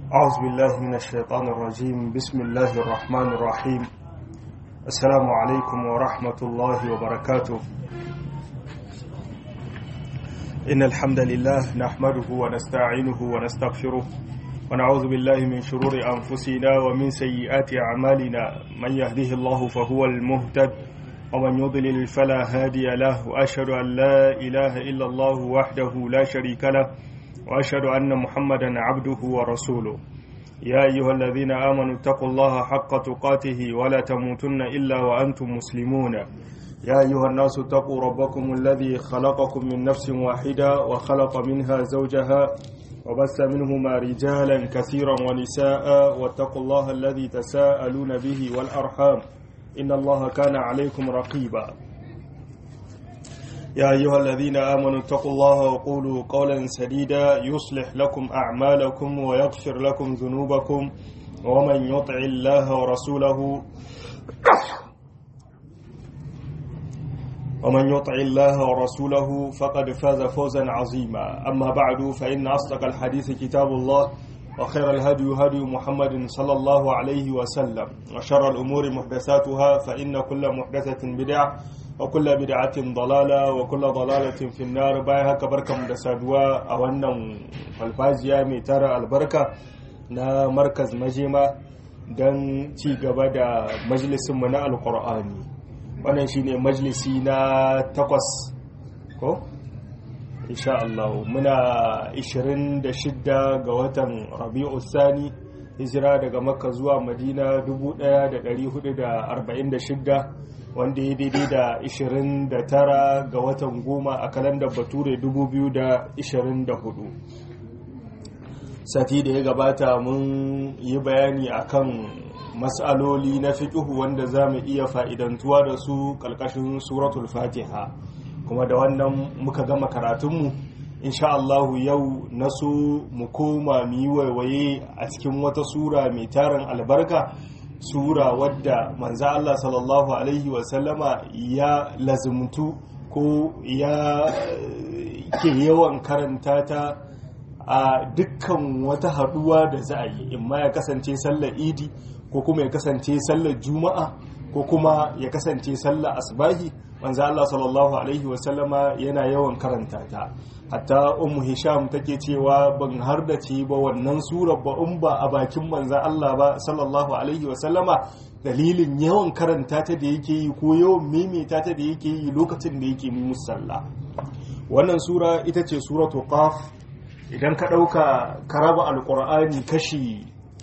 أعوذ بالله من الشيطان الرجيم بسم الله الرحمن الرحيم السلام عليكم ورحمة الله وبركاته إن الحمد لله نحمده ونستعينه ونستغفره ونعوذ بالله من شرور أنفسنا ومن سيئات أعمالنا من يهده الله فهو المهتد ومن يضلل فلا هادي له وأشهد أن لا إله إلا الله وحده لا شريك له وأشهد أن محمدا عبده ورسوله يا أيها الذين آمنوا اتقوا الله حق تقاته ولا تموتن إلا وأنتم مسلمون يا أيها الناس اتقوا ربكم الذي خلقكم من نفس واحدة وخلق منها زوجها وبث منهما رجالا كثيرا ونساء واتقوا الله الذي تساءلون به والأرحام إن الله كان عليكم رقيبا يا أيها الذين آمنوا اتقوا الله وقولوا قولا سديدا يصلح لكم أعمالكم ويغفر لكم ذنوبكم ومن يطع الله ورسوله ومن يطع الله ورسوله فقد فاز فوزا عظيما أما بعد فإن أصدق الحديث كتاب الله وخير الهدي هدي محمد صلى الله عليه وسلم وشر الأمور محدثاتها فإن كل محدثة بدعة وكل بدعة ضلالة وكل ضلالة في النار باي هكا بركة مدسادوا أولا فالفازيا ميتارا البركة نا مركز مجيمة don ci gaba da majalisinmu na alkur'ani wannan shine majalisi na takwas ko? insha Allah muna 26 ga watan rabi'u sani hijira daga makka zuwa madina 1446 wanda ya daidai da 29 ga watan goma a kalandar bature 2024 sati da ya gabata mun yi bayani akan matsaloli na fiƙihu wanda za mu iya fa'idantuwa da su ƙalƙashin suratul fatiha kuma da wannan muka gama karatunmu insha Allahu yau na so mu koma mu yi waiwaye a cikin wata sura mai tarin albarka sura wadda manza Allah sallallahu alaihi wasallama ya lazumtu ko ya ke yawan karanta ta a dukkan wata haduwa da za a yi imma ya kasance sallar idi ko kuma ya kasance sallar juma'a ko kuma ya kasance sallar asbahi manzo Allah sallallahu alaihi wasallama yana yawan karanta ta hatta ummu hisham take cewa ban har da ce ba wannan surar ba in ba a bakin manzo Allah ba sallallahu alaihi wasallama dalilin yawan karanta ta da yake yi ko yawan maimaita ta da yake yi lokacin da yake musalla wannan sura ita ce suratu qaf idan ka dauka karaba alqur'ani kashi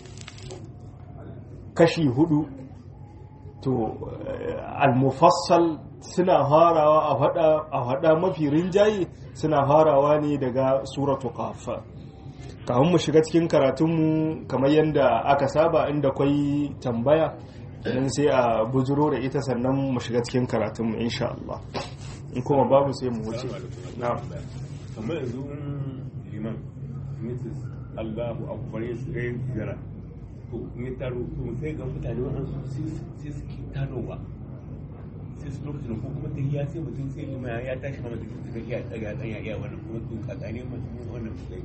kashi hudu to al-mufassal suna farawa a hada mafi rinjaye suna farawa ne daga suratu kafa kafin mu shiga cikin karatunmu kamar yadda aka saba inda kwai tambaya idan sai a bujiro da ita sannan mu shiga cikin karatunmu insha Allah in kuma babu sai mu wuce na kamar yanzu liman mrs allahu akbar ya zira to in taro to sai ga mutane waɗansu sai suke tarowa sai su lokacin ko kuma ta ya sai mutum sai lima ya tashi kama da suka iya daga dan ya iya wannan kuma to kakane mutum wannan sai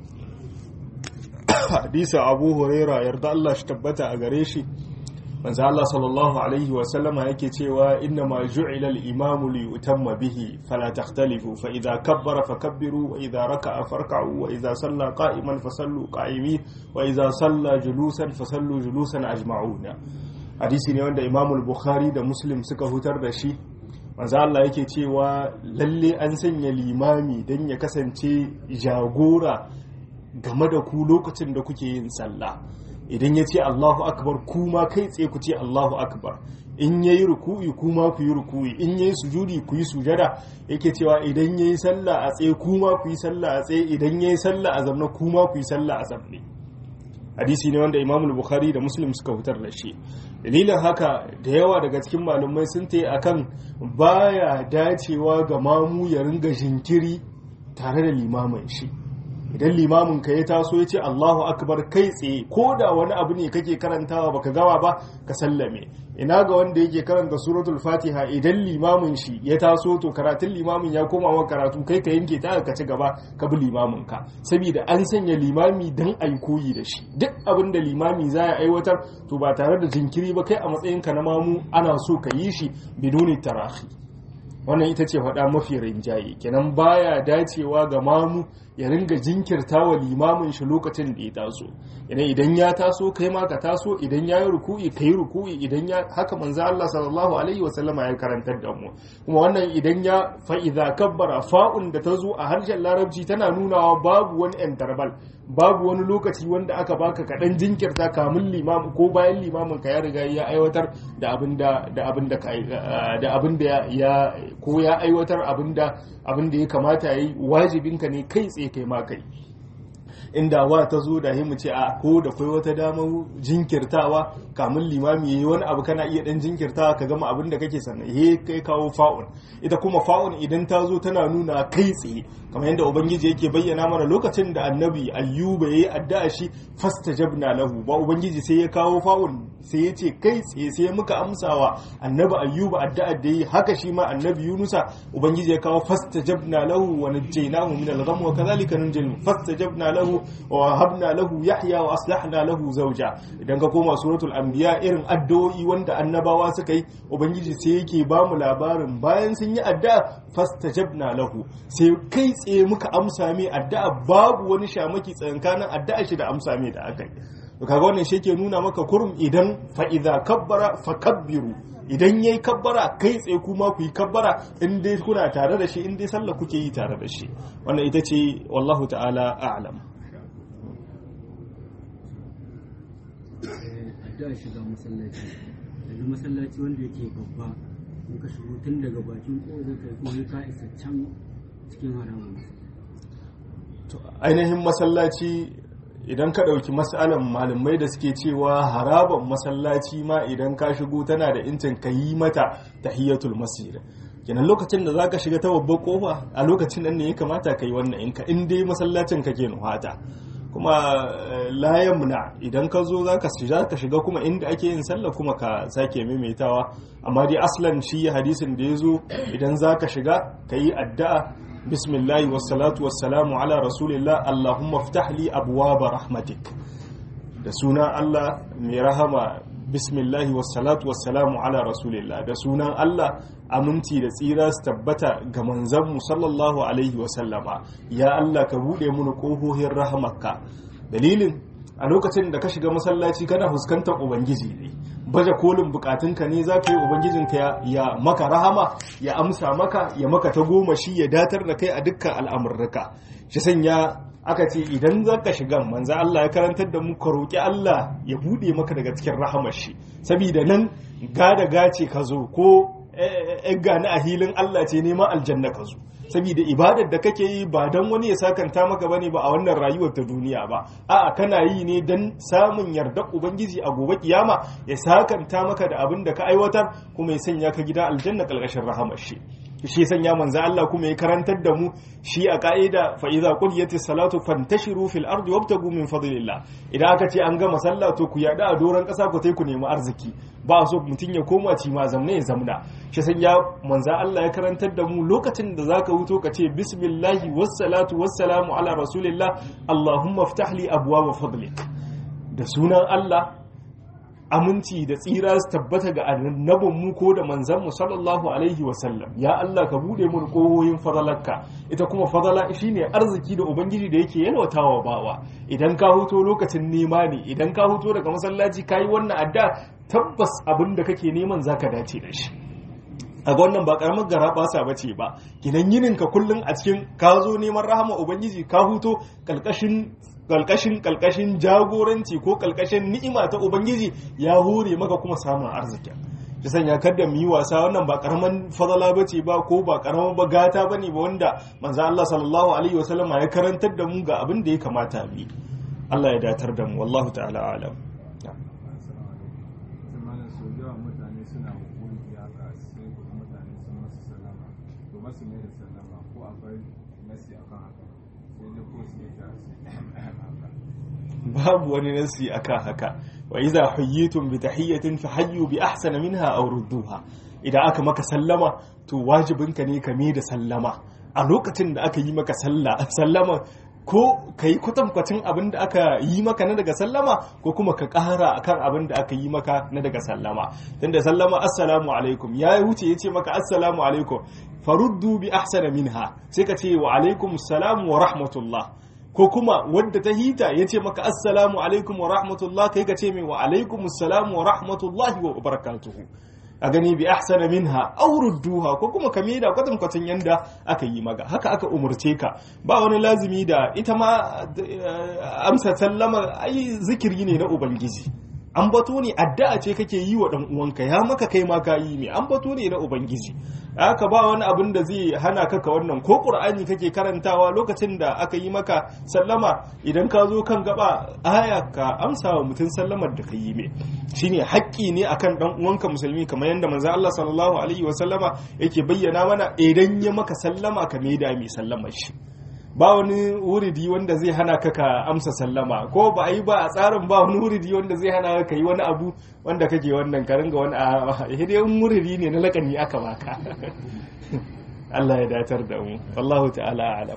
hadisa abu huraira yarda Allah shi tabbata a gare shi manzo Allah sallallahu alaihi wa sallama yake cewa inna ma ju'ila al-imam li yutamma bihi fala takhtalifu fa idha kabbara fakabbiru wa idha raka'a farka'u wa idha salla qa'iman fasallu qa'imin wa idha salla julusan fasallu julusan ajma'una hadisi ne wanda imam al-bukhari da muslim suka hutar da shi manzo Allah yake cewa lalle an sanya limami dan ya kasance jagora game da ku lokacin da kuke yin sallah idan ya ce Allahu akbar kuma kai tsaye ku ce Allahu akbar in yayi ruku'i kuma ku yi ruku'i in yayi sujudi ku yi sujada yake cewa idan yayi sallah a tsaye kuma ku yi sallah a tsaye idan yayi sallah a zamna kuma ku yi sallah a zamne hadisi ne wanda Imam Bukhari da Muslim suka fitar da shi dalilin haka da yawa daga cikin malumai sun tayi akan baya dacewa ga mamu ya ringa jinkiri tare da limamin shi idan limamin ka ya taso ya ce Allahu akbar kai tsaye ko da wani abu ne kake karantawa baka gama ba ka sallame ina ga wanda yake karanta suratul fatiha idan limamin shi ya taso to karatun limamin ya koma wa karatu kai ka yanke ta ka ci gaba ka bi limamin ka saboda an sanya limami dan ai koyi da shi duk abin da limami za ya aiwatar to ba tare da jinkiri ba kai a matsayin ka na mamu ana so ka yi shi biduni tarahi wannan ita ce faɗa mafi rinjaye kenan baya dacewa ga mamu ya ringa jinkirta wa limamin shi lokacin da ya taso idan idan ya taso kai ma ka taso idan ya yi ruku'i ka yi ruku'i idan ya haka manzo Allah sallallahu alaihi wa sallama ya karantar da mu kuma wannan idan ya fa idza kabbara fa'un da ta zo a harshen larabci tana nunawa babu wani interval babu wani lokaci wanda aka baka kaɗan jinkirta kamun limamin ko bayan limamin ka ya riga ya aiwatar da abin da da abin da da abin da ya ko ya aiwatar abin da abin da ya kamata yayi wajibinka ne kai tsaye kai ma kai inda wa ta zo da mu ce a ko da kai wata damar jinkirtawa kamun limami yayi wani abu kana iya dan jinkirtawa ka gama abin da kake sannan he kai kawo fa'un ita kuma fa'un idan ta zo tana nuna kai tsaye kamar yadda ubangiji yake bayyana mana lokacin da annabi ayyuba yayi addu'a shi fastajabna lahu ba ubangiji sai ya kawo fa'un sai ya ce kai tsaye sai muka amsawa annabi ayyuba addu'a da yi haka shi ma annabi yunusa ubangiji ya kawo fastajabna lahu wa najjaynahu min al-gham wa kadhalika nunjil fastajabna lahu wa habna lahu yahya wa aslahna lahu zawja idan ka koma suratul anbiya irin addu'o'i wanda annabawa suka yi ubangiji sai yake ba mu labarin bayan sun yi addu'a fastajabna lahu sai kai tsaye muka amsa mai addu'a babu wani shamaki tsakankanin addu'a shi da amsa mai da aka yi to kaga wannan shi ke nuna maka kurum idan fa idza kabbara fakabbiru idan yayi kabbara kai tsaye kuma ku yi kabbara in dai kuna tare da shi in dai sallah kuke yi tare da shi wannan ita ce wallahu ta'ala a'lam addu'a shiga masallaci daga masallaci wanda yake babba in ka shigo tun daga bakin ƙofar kai kuma ka isa can cikin haramun ainihin masallaci idan ka ɗauki matsalan malamai da suke cewa haraban masallaci ma idan ka shigo tana da incin ka yi mata tahiyatul masjid kenan lokacin da za ka shiga ta babbar kofa a lokacin nan ne ya kamata ka yi wannan in ka in dai masallacin kake nuhata kuma layan muna idan ka zo za ka shiga kuma inda ake yin sallah kuma ka sake maimaitawa amma dai aslan shi hadisin da ya zo idan za ka shiga ka yi addu'a bismillahi wassalatu wassalamu ala rasulillah allahumma ftah li abwaba rahmatik da sunan Allah mai rahama bismillahi wassalatu wassalamu ala rasulillah da sunan Allah aminci da tsira su tabbata ga manzanmu sallallahu alaihi wasallama ya Allah ka buɗe mini ƙohohin rahamarka dalilin a lokacin da ka shiga masallaci kana fuskantar ubangiji ne baje kolin bukatunka ne za ka yi ubangijinka ya maka rahama ya amsa maka ya maka ta goma shi ya datar da kai a dukkan al'amurraka shi sanya aka ce idan za ka shiga manza Allah ya karantar da mu ka roƙi Allah ya buɗe maka daga cikin rahamar shi saboda nan gada gace ka zo ko gani a hilin Allah ce neman aljanna ka zo saboda ibadar da kake yi ba don wani ya sakanta maka bane ba a wannan rayuwar ta duniya ba a'a kana yi ne don samun yardar ubangiji a gobe kiyama ya sakanta maka da abin da ka aiwatar kuma ya sanya ka gida aljanna kalkashin rahamar shi shi sanya manzo Allah kuma ya karantar da mu shi a ka'ida fa idza qudiyatis salatu fantashiru fil ardi wabtagu min fadlillah idan aka ce an gama sallah to ku yada a doran kasa ku tai ku nemi arziki ba so mutun ya koma ci ma zamne ya zamna shi sanya manzo Allah ya karantar da mu lokacin da zaka wuto ka ce bismillahi wassalatu wassalamu ala rasulillah allahumma iftah li abwaab fadlik da sunan Allah aminci da tsira su tabbata ga annabin mu ko da manzan mu sallallahu alaihi wasallam ya Allah ka bude mun kohoyin fadalarka ita kuma fadala shine arziki da ubangiji da yake yalwatawa bawa idan ka huto lokacin nema ne idan ka huto daga masallaci kayi wannan adda tabbas abin da kake neman zaka dace da shi a ga wannan ba karamar gara basa bace ba gidan yinin ka kullun a cikin ka zo neman rahama ubangiji ka huto kalkashin kalkashin kalkashin jagoranci ko kalkashin ni'ima ta ubangiji ya hure maka kuma samun arziki shi sanya kada mu yi wasa wannan ba karaman fadala bace ba ko ba karaman bagata bane ba wanda manzo Allah sallallahu alaihi wasallam ya karantar da mu ga abin da ya kamata mu Allah ya datar da mu wallahu ta'ala alam masu mai da sallama ko akwai nasi akan haka ko babu wani nasi akan haka wa iza huyyitum bi tahiyyatin fahayyu bi ahsana minha aw rudduha idan aka maka sallama to wajibinka ne ka da sallama a lokacin da aka yi maka sallama ko ka yi kwatankwacin abin da aka yi maka na daga sallama ko kuma ka ƙara akan abin da aka yi maka na daga sallama tunda sallama assalamu alaikum ya wuce ya ce maka assalamu alaikum faruddu bi ahsana minha sai ka ce wa alaikum salam wa rahmatullah ko kuma wadda ta hita ya ce maka assalamu alaikum wa rahmatullah kai ka ce mai wa alaikum salam wa rahmatullahi wa barakatuhu a gani bi ahsana minha aw rudduha ko kuma ka da kwatan kwatan yanda aka yi maka haka aka umurce ka ba wani lazimi da ita ma amsa sallama ai zikiri ne na ubangiji an bato ne addu'a ce kake yi wa dan uwanka ya maka kai ma ka yi me an bato ne na ubangiji haka ba wani abin da zai hana ka ka wannan ko qur'ani kake karantawa lokacin da aka yi maka sallama idan ka zo kan gaba aya ka amsa wa mutum sallamar da ka yi me shine haƙƙi ne akan dan uwanka musulmi kamar yadda manzo Allah sallallahu alaihi wasallama yake bayyana mana idan ya maka sallama ka maida mai sallamar shi ba wani wuridi wanda zai hana ka ka amsa sallama ko ba a yi ba a tsarin ba wani wuridi wanda zai hana ka yi wani abu wanda kake wannan ka ringa wani a hidiyan wuridi ne na lakani aka baka Allah ya datar da mu wallahu ta'ala alam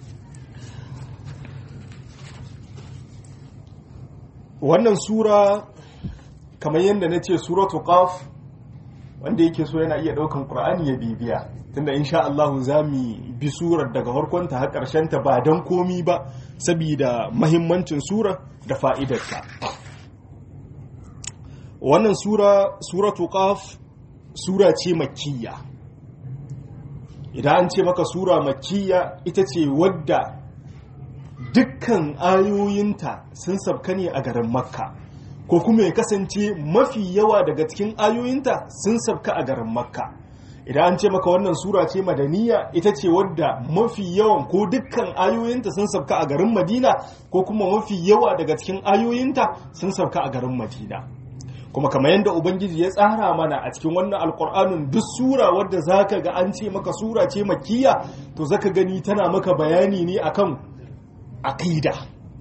wannan sura kamar yadda na ce suratu qaf wanda yake so yana iya daukan qur'ani ya bibiya tunda insha Allah za mu bi surar daga farkonta har ta ba don komi ba saboda mahimmancin sura da fa'idarta wannan sura suratu qaf sura ce makkiya idan an ce maka sura makkiya ita ce wadda dukkan ayoyinta sun sabka ne a garin makka ko kuma ya kasance mafi yawa daga cikin ayoyinta sun sabka a garin makka idan an ce maka wannan sura ce madaniya ita ce wadda mafi yawan ko dukkan ayoyinta sun sabka a garin madina ko kuma mafi yawa daga cikin ayoyinta sun sabka a garin madina kuma kamar yadda ubangiji ya tsara mana a cikin wannan alkur'anun duk sura wadda zaka ga an ce maka sura ce makiya to zaka gani tana maka bayani ne akan aqida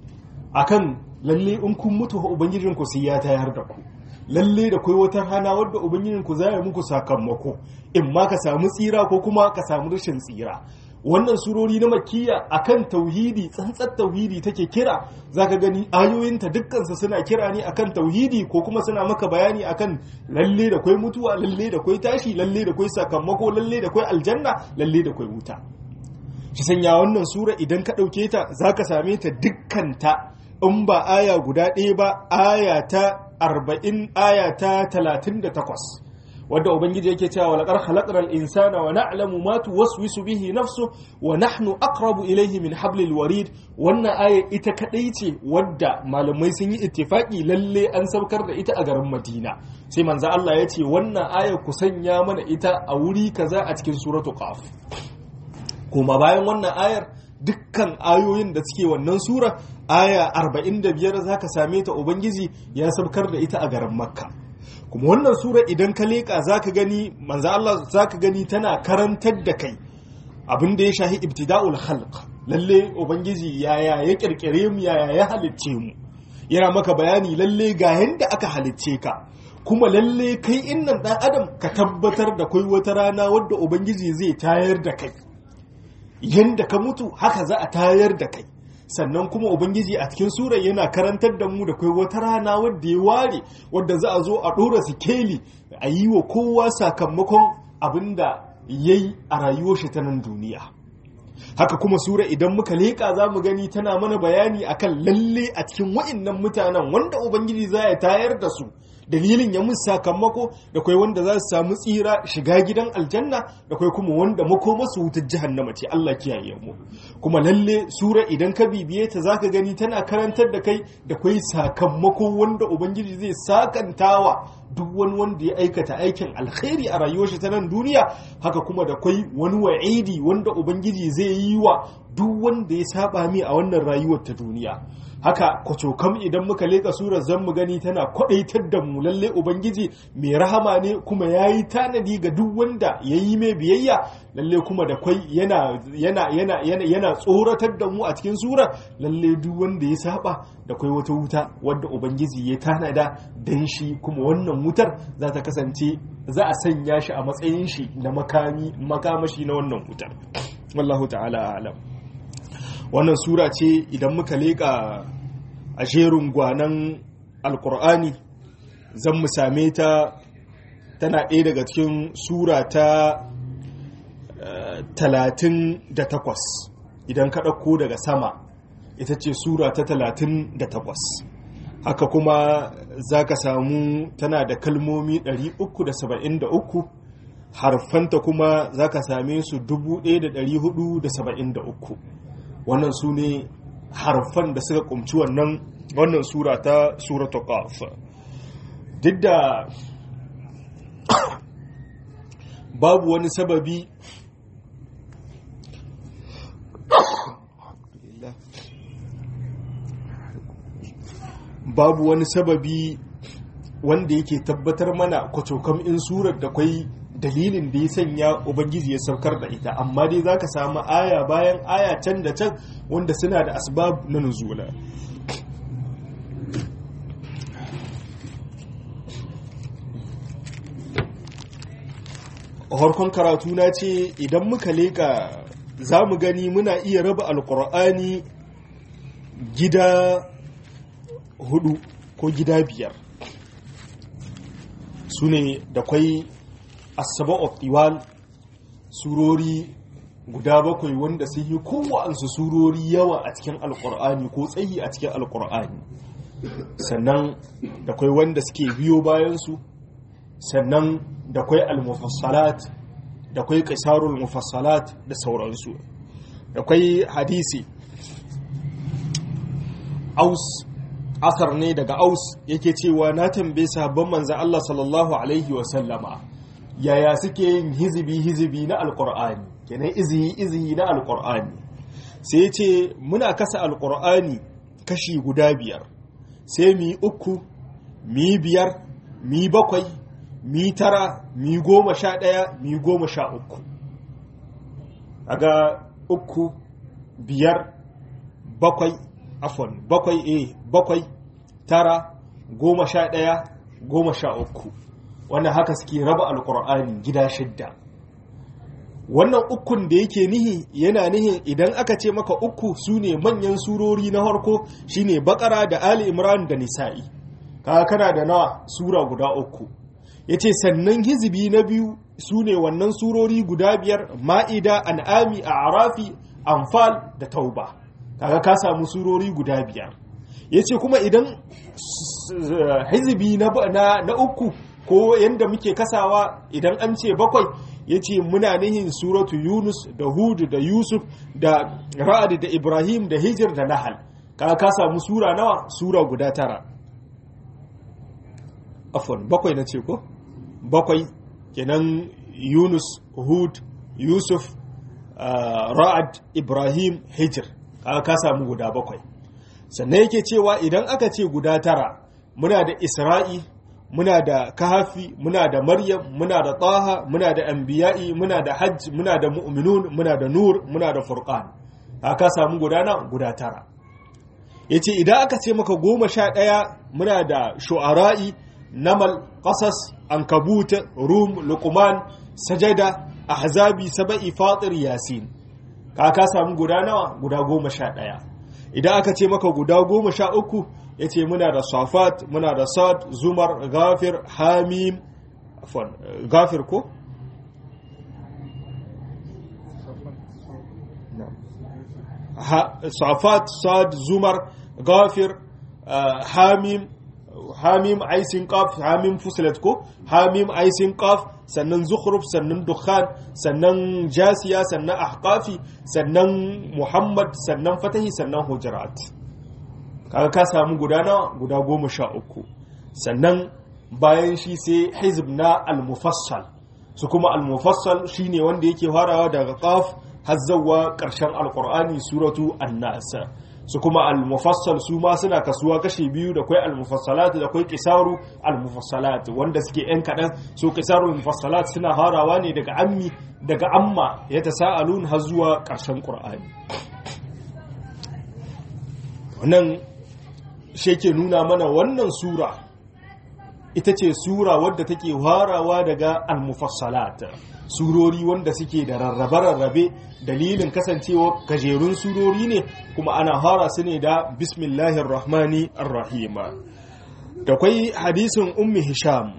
akan lalle in kun mutu ubangijinku sai ya tayar da ku lalle da kai wata rana wadda ubangijinku za ya muku sakamako in ma ka samu tsira ko kuma ka samu rashin tsira wannan surori na makiya akan tauhidi tsantsar tauhidi take kira zaka gani ayoyinta dukkansu suna kira ne akan tauhidi ko kuma suna maka bayani akan lalle da kwai mutuwa lalle da kwai tashi lalle da kwai sakamako lalle da kwai aljanna lalle da kwai wuta shi sanya wannan sura idan ka ɗauke ta zaka same ta dukkanta in ba aya guda ɗaya ba aya ta arba'in aya ta talatin da takwas wadda ubangiji yake cewa walaqad khalaqnal insana wa na'lamu ma tuwaswisu bihi nafsu wa nahnu aqrabu ilayhi min hablil warid wannan aya ita kadai ce wadda malamai sun yi ittifaki lalle an saukar da ita a garin Madina sai manzo Allah ya ce wannan aya ku sanya mana ita a wuri kaza a cikin suratu qaf kuma bayan wannan ayar dukkan ayoyin da suke wannan sura aya 45 zaka same ta ubangiji ya saukar da ita a garin makka kuma wannan sura idan ka leka zaka gani manzo Allah zaka gani tana karantar da kai abin da ya shahi ibtida'ul khalq lalle ubangiji yaya ya kirkire mu yaya ya halicce mu yana maka bayani lalle ga yanda aka halicce ka kuma lalle kai innan dan adam ka tabbatar da kai wata rana wadda ubangiji zai tayar da kai yanda ka mutu haka za a tayar da kai sannan kuma ubangiji a cikin sura yana karantar da mu da kai wata rana wadda ya ware wadda za a zo a ɗora sikeli a yi wa kowa sakamakon abin da ya yi a rayuwar shi ta nan duniya haka kuma sura idan muka leƙa za mu gani tana mana bayani akan lalle a cikin wa'innan mutanen wanda ubangiji za ya tayar da su dalilin ya musu sakamako da kai wanda za su samu tsira shiga gidan aljanna da kai kuma wanda makoma su wutar jahannama ce Allah kiyaye mu kuma lalle sura idan ka bibiye ta zaka gani tana karantar da kai da kai sakamako wanda ubangiji zai sakantawa duk wani wanda ya aikata aikin alkhairi a rayuwar shi ta nan duniya haka kuma da kai wani wa'idi wanda ubangiji zai yi wa duk wanda ya saba mi a wannan rayuwar ta duniya haka kwacokam idan muka leka surar zan mu gani tana kwadaitar da mu lalle ubangiji mai rahama ne kuma ya yi tanadi ga duk wanda ya yi mai biyayya lalle kuma da kwai yana yana yana yana yana tsoratar da mu a cikin surar lalle duk wanda ya saba da kwai wata wuta wadda ubangiji ya tanada dan shi kuma wannan wutar za ta kasance za a sanya shi a matsayin shi na makami makamashi na wannan wutar wallahu ta'ala alam wannan sura ce idan muka leƙa a jerin gwanan alkur'ani zan mu same ta tana ɗaya daga cikin sura ta talatin da takwas idan ka ɗauko daga sama ita ce sura ta talatin da takwas haka kuma za ka samu tana da kalmomi 373 harfanta kuma za ka same su 1473 wannan su ne harfan da suka kumci wannan wannan sura ta suratu qaf duk da babu wani sababi babu wani sababi wanda yake tabbatar mana kwacokam in surar da kwai dalilin da ya sanya ubangiji ya saukar da ita amma dai za ka samu aya bayan aya can da can wanda suna da asbab na nuzula harkon karatu na ce idan muka leka za mu gani muna iya raba alkur'ani gida hudu ko gida biyar su ne da kwai asaba of iwal surori guda bakwai wanda sun yi kowansu surori yawa a cikin alkur'ani ko tsayi a cikin alkur'ani sannan da kwai wanda suke biyo bayansu sannan da kwai almufassalat da kwai qisarul mufassalat da sauransu da kwai hadisi aus asar ne daga aus yake cewa na tambaye sabon manzan Allah sallallahu alaihi wa sallama yaya suke yin hizibi hizibi na alkur'ani kenan izihi izihi na alkur'ani sai ce muna kasa alkur'ani kashi guda biyar sai mi uku mi biyar mi bakwai mi tara mi goma sha ɗaya mi goma sha uku aga uku biyar bakwai afon bakwai a bakwai tara goma sha ɗaya goma sha uku wannan haka suke raba alkur'ani gida shidda wannan ukun da yake nihi yana nihin idan aka ce maka uku su ne manyan surori na harko shine bakara da ali imran da nisa'i kaga kana da nawa sura guda uku yace sannan hizibi na biyu su ne wannan surori guda biyar ma'ida an'ami a arafi anfal da tauba kaga ka samu surori guda biyar yace kuma idan hizibi na uku ko yadda muke kasawa idan an ce bakwai ya ce muna nihin suratu yunus da hudu da yusuf da ra'ad da ibrahim da hijir da nahal ka ka samu sura nawa sura guda tara afon bakwai na ce ko bakwai kenan yunus hud yusuf ra'ad ibrahim hijir ka ka samu guda bakwai sannan yake cewa idan aka ce guda tara muna da isra'i muna da kahafi muna da maryam muna da taha muna da anbiya'i muna da hajj muna da mu'minun muna da nur muna da furqan haka samu gudana guda tara yace idan aka ce maka goma sha ɗaya muna da shu'ara'i namal qasas ankabut rum luqman sajada ahzabi saba'i fatir yasin ka samu guda nawa guda goma sha ɗaya idan aka ce maka guda goma sha uku ya ce muna da safat muna da sad zumar gafir hamim gafir ko? safat sad zumar gafir hamim hamim aisin qaf hamim fusilat ko hamim aisin qaf sannan zukhruf sannan dukhan sannan jasiya sannan ahqafi sannan muhammad sannan fatahi sannan hujurat kaga ka samu guda nawa guda goma sha uku sannan bayan shi sai hizb na al-mufassal su kuma al-mufassal shine wanda yake farawa daga qaf har zawwa karshen alqur'ani suratu an-nas su kuma al-mufassal su ma suna kasuwa kashi biyu da kwai al-mufassalat da kwai qisaru al-mufassalat wanda suke yan kadan su qisaru al-mufassalat suna harawa ne daga ammi daga amma ya tasaalun har zuwa karshen qur'ani wannan shi ke nuna mana wannan sura ita ce sura wadda take harawa daga al-mufassalat surori wanda suke da rarrabe-rarrabe dalilin kasancewa gajerun surori ne kuma ana hara su ne da bismillahir rahmani rahima da kwai hadisin ummi hisham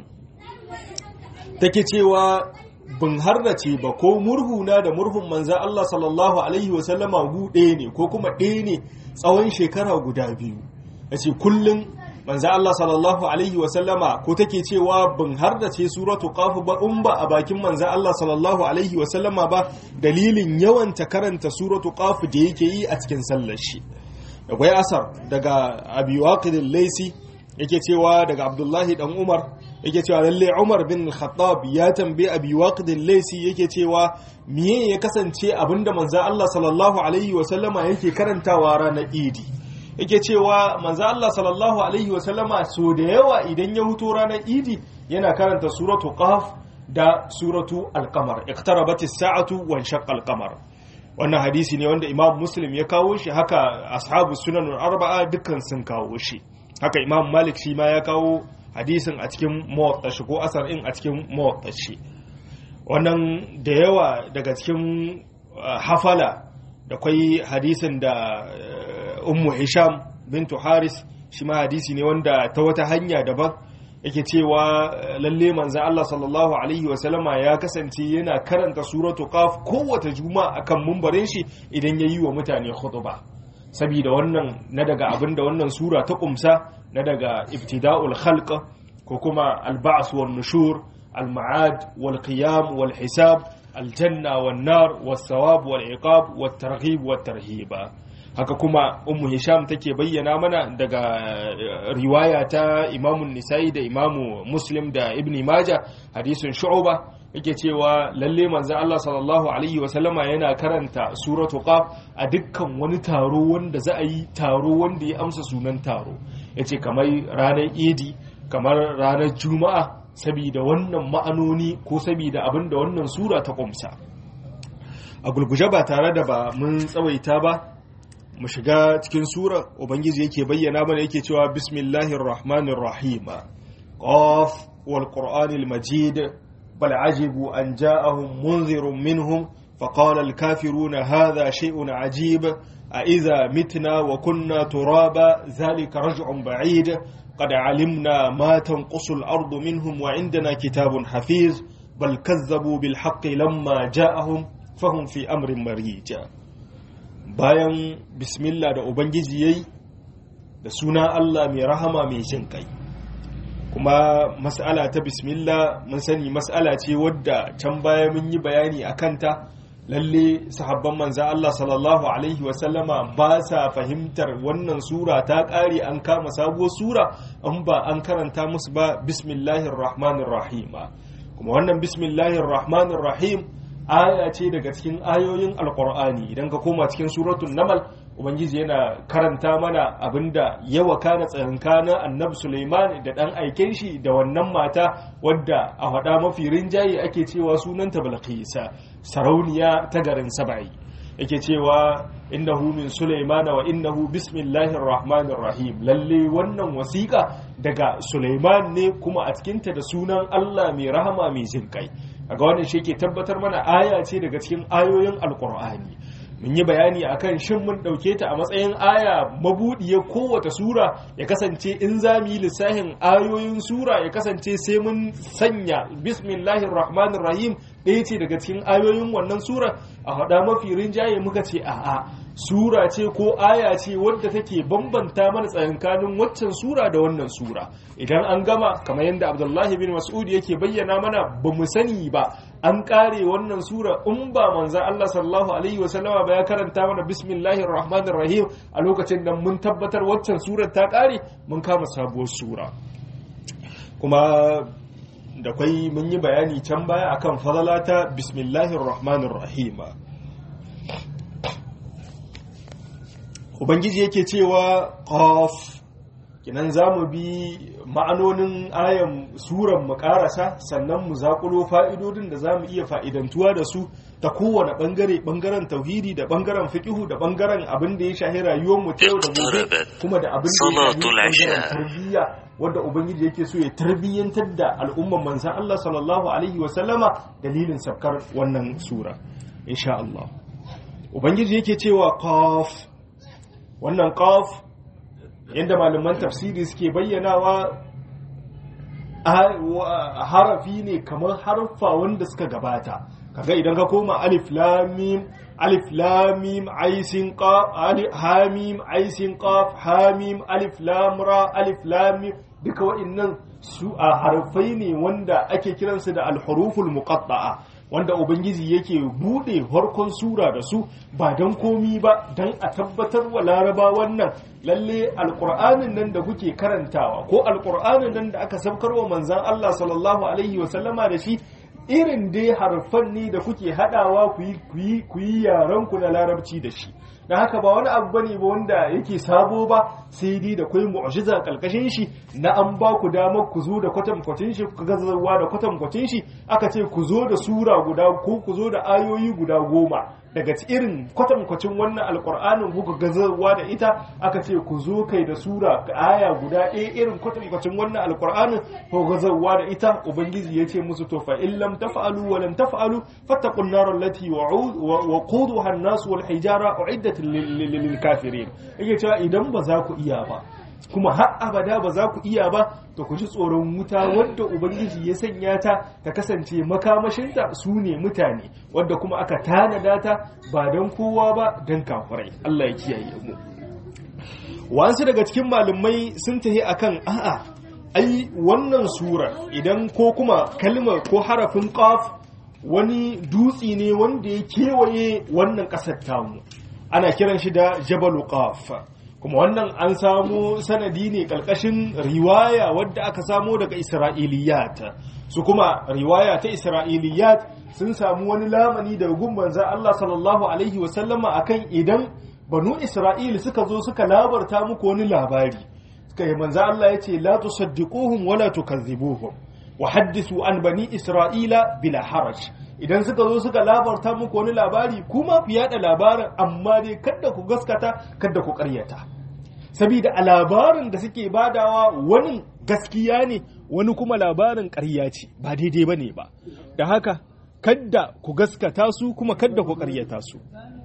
take cewa bin harrace ba ko murhuna da murhun manza Allah sallallahu alaihi wasallama gu ɗaya ne ko kuma ɗaya ne tsawon shekara guda biyu ya ce kullum manzo Allah sallallahu alaihi wa sallama ko take cewa bin har da ce suratu qaf ba in ba a bakin manzo Allah sallallahu alaihi wa sallama ba dalilin yawan ta karanta suratu qaf da yake yi a cikin sallar shi akwai asar daga abi waqid al-laysi yake cewa daga abdullahi dan umar yake cewa lalle umar bin khattab ya tambaye abi waqid al-laysi yake cewa miye ya kasance abinda manzo Allah sallallahu alaihi wa sallama yake karantawa ranar idi yake cewa manzo Allah sallallahu alaihi wasallama so da yawa idan ya huto ranar idi yana karanta suratu qaf da suratu al-qamar iqtarabat as-sa'atu wa inshaqqa al-qamar wannan hadisi ne wanda imam muslim ya kawo shi haka ashabu sunan arba'a dukkan sun kawo shi haka imam malik shi ma ya kawo hadisin a cikin muwatta shi ko asar in a cikin muwatta shi wannan da yawa daga cikin hafala da kwai hadisin da ummu hisham bintu haris shi ma hadisi ne wanda ta wata hanya daban yake cewa lalle manzo Allah sallallahu alaihi wa sallama ya kasance yana karanta suratu qaf kowace juma'a akan mumbarin shi idan yayi wa mutane khutba saboda wannan na daga abinda wannan sura ta kumsa na daga ibtida'ul khalq ko kuma al-ba's wan nushur al-ma'ad wal qiyam wal hisab al-janna wan nar was sawab wal iqab wat targhib wat tarhiba haka kuma ummu hisham take bayyana mana daga riwaya ta imamun nisa'i da imamu muslim da ibn majah hadisin shu'ba yake cewa lalle manzon Allah sallallahu alaihi wa sallama yana karanta suratu qaf a dukkan wani taro wanda za a yi taro wanda ya amsa sunan taro yace kamar ranar idi kamar ranar juma'a saboda wannan ma'anoni ko saboda abinda wannan sura ta kumsa a gulguje ba tare da ba mun tsawaita ba mu shiga cikin sura ubangiji yake bayyana mana yake cewa bismillahir rahmanir rahim qaf wal qur'anil majid bal ajibu an ja'ahum munzirun minhum فقال الكافرون هذا شيء عجيب أإذا متنا وكنا ترابا ذلك رجع بعيد قد علمنا ما تنقص الأرض منهم وعندنا كتاب حفيظ بل كذبوا بالحق لما جاءهم فهم في أمر مريج bayan bismillah da ubangiji yayi da suna Allah mai rahama mai jin kai kuma mas'ala ta bismillah mun sani mas'ala ce wadda can baya mun yi bayani a kanta lalle sahabban manza Allah sallallahu alaihi wasallama ba sa fahimtar wannan sura ta ƙare an kama sabuwar sura an ba an karanta musu ba bismillahir rahmanir rahim kuma wannan bismillahir rahmanir rahim aya ce daga cikin ayoyin alkur'ani idan ka koma cikin suratul namal ubangiji yana karanta mana abinda ya wakana tsakankanin annabi suleiman da dan aiken shi da wannan mata wadda a faɗa mafi rinjaye ake cewa sunanta balqisa sarauniya ta garin saba'i yake cewa innahu min suleiman wa innahu bismillahir rahmanir rahim lalle wannan wasiƙa daga suleiman ne kuma a cikinta da sunan allah mai rahama mai jin kai ga wannan shi ke tabbatar mana aya ce daga cikin ayoyin alkur'ani mun yi bayani akan shin mun ɗauke ta a matsayin aya mabuɗiya kowace sura ya kasance in za mu yi lissafin ayoyin sura ya kasance sai mun sanya bismillahir rahmanir rahim ɗaya ce daga cikin ayoyin wannan sura a haɗa mafi rinjaye muka ce a'a sura ce ko aya ce wadda take bambanta mana tsakankanin waccan sura da wannan sura idan an gama kamar yadda abdullahi bin mas'ud yake bayyana mana ba mu sani ba an kare wannan sura in ba manza Allah sallallahu alaihi wa sallama ba ya karanta mana bismillahir rahmanir rahim a lokacin da mun tabbatar waccan surar ta kare mun kama sabuwar sura kuma da kwai mun yi bayani can baya akan fadalata bismillahir rahmanir rahim ubangiji yake cewa qaf kinan zamu bi ma'anonin ayan suran mu karasa sannan mu zakulo fa'idodin da zamu iya fa'idantuwa da su ta kowane bangare bangaren tauhidi da bangaren fiqihu da bangaren abin da ya shahi rayuwar mu ta yau da gobe kuma da abin da ya shahi bangaren tarbiyya wanda ubangiji yake so ya tarbiyyantar da al'umman manzan Allah sallallahu alaihi wa sallama dalilin sabkar wannan sura insha Allah ubangiji yake cewa qaf wannan qaf yadda malaman tafsiri suke bayyanawa harafi ne kamar harfa wanda suka gabata kaga idan ka koma alif lamim alif lamim aisin qaf alif hamim aisin qaf hamim alif lam ra alif lamim duka wa'annan su a harfai ne wanda ake kiransu da alhuruful muqatta'a wanda ubangiji yake bude farkon sura da su ba don komi ba don a tabbatar wa laraba wannan lalle alkur'anin nan da kuke karantawa ko alkur'anin nan da aka sabkar wa manzan Allah sallallahu alaihi wasallama da shi irin dai harfan ne da kuke hadawa ku yi yaranku na larabci da shi da haka ba wani abu bane ba wanda yake sabo ba sai dai da kai mu'jiza kalkashin shi na an ba ku damar ku zo da kwatankwacin shi ku gazawa da kwatankwacin shi aka ce ku zo da sura guda ko ku zo da ayoyi guda goma daga irin kwatankwacin wannan alkur'anin kuka gazawa da ita aka ce ku zo kai da sura aya guda ɗaya irin kwatankwacin wannan alkur'anin ko gazawa da ita ubangiji ya ce musu to fa in lam taf'alu wa lam taf'alu fattaqun nar allati waquduha an-nas wal hijara uiddat lil kafirin yake cewa idan ba za ku iya ba kuma har abada ba za ku iya ba to ku ji tsoron wuta wadda ubangiji ya sanya ta ta kasance makamashinta su ne mutane wadda kuma aka tanada ta ba don kowa ba don kafirai Allah ya kiyaye mu wasu daga cikin malumai sun tahi akan a'a ai wannan sura idan ko kuma kalmar ko harafin qaf wani dutsi ne wanda ya kewaye wannan ƙasar tamu ana kiran shi da jabalu qaf kuma wannan an samu sanadi ne ƙarƙashin riwaya wadda aka samo daga isra'iliyat su kuma riwaya ta isra'iliyat sun samu wani lamani daga gun manzan Allah sallallahu alaihi wasallama akan idan banu isra'il suka zo suka labarta muku wani labari suka yi manzan Allah ya ce la tusaddiquhum wala tukazzibuhum wa haddisu an bani isra'ila bila haraj idan suka zo suka labarta muku wani labari kuma ku yada labarin amma dai kada ku gaskata kada ku karyata saboda a labarin da suke badawa wani gaskiya ne wani kuma labarin karya ce ba daidai ba ne ba da haka kadda ku gaskata su kuma kadda ku karyata su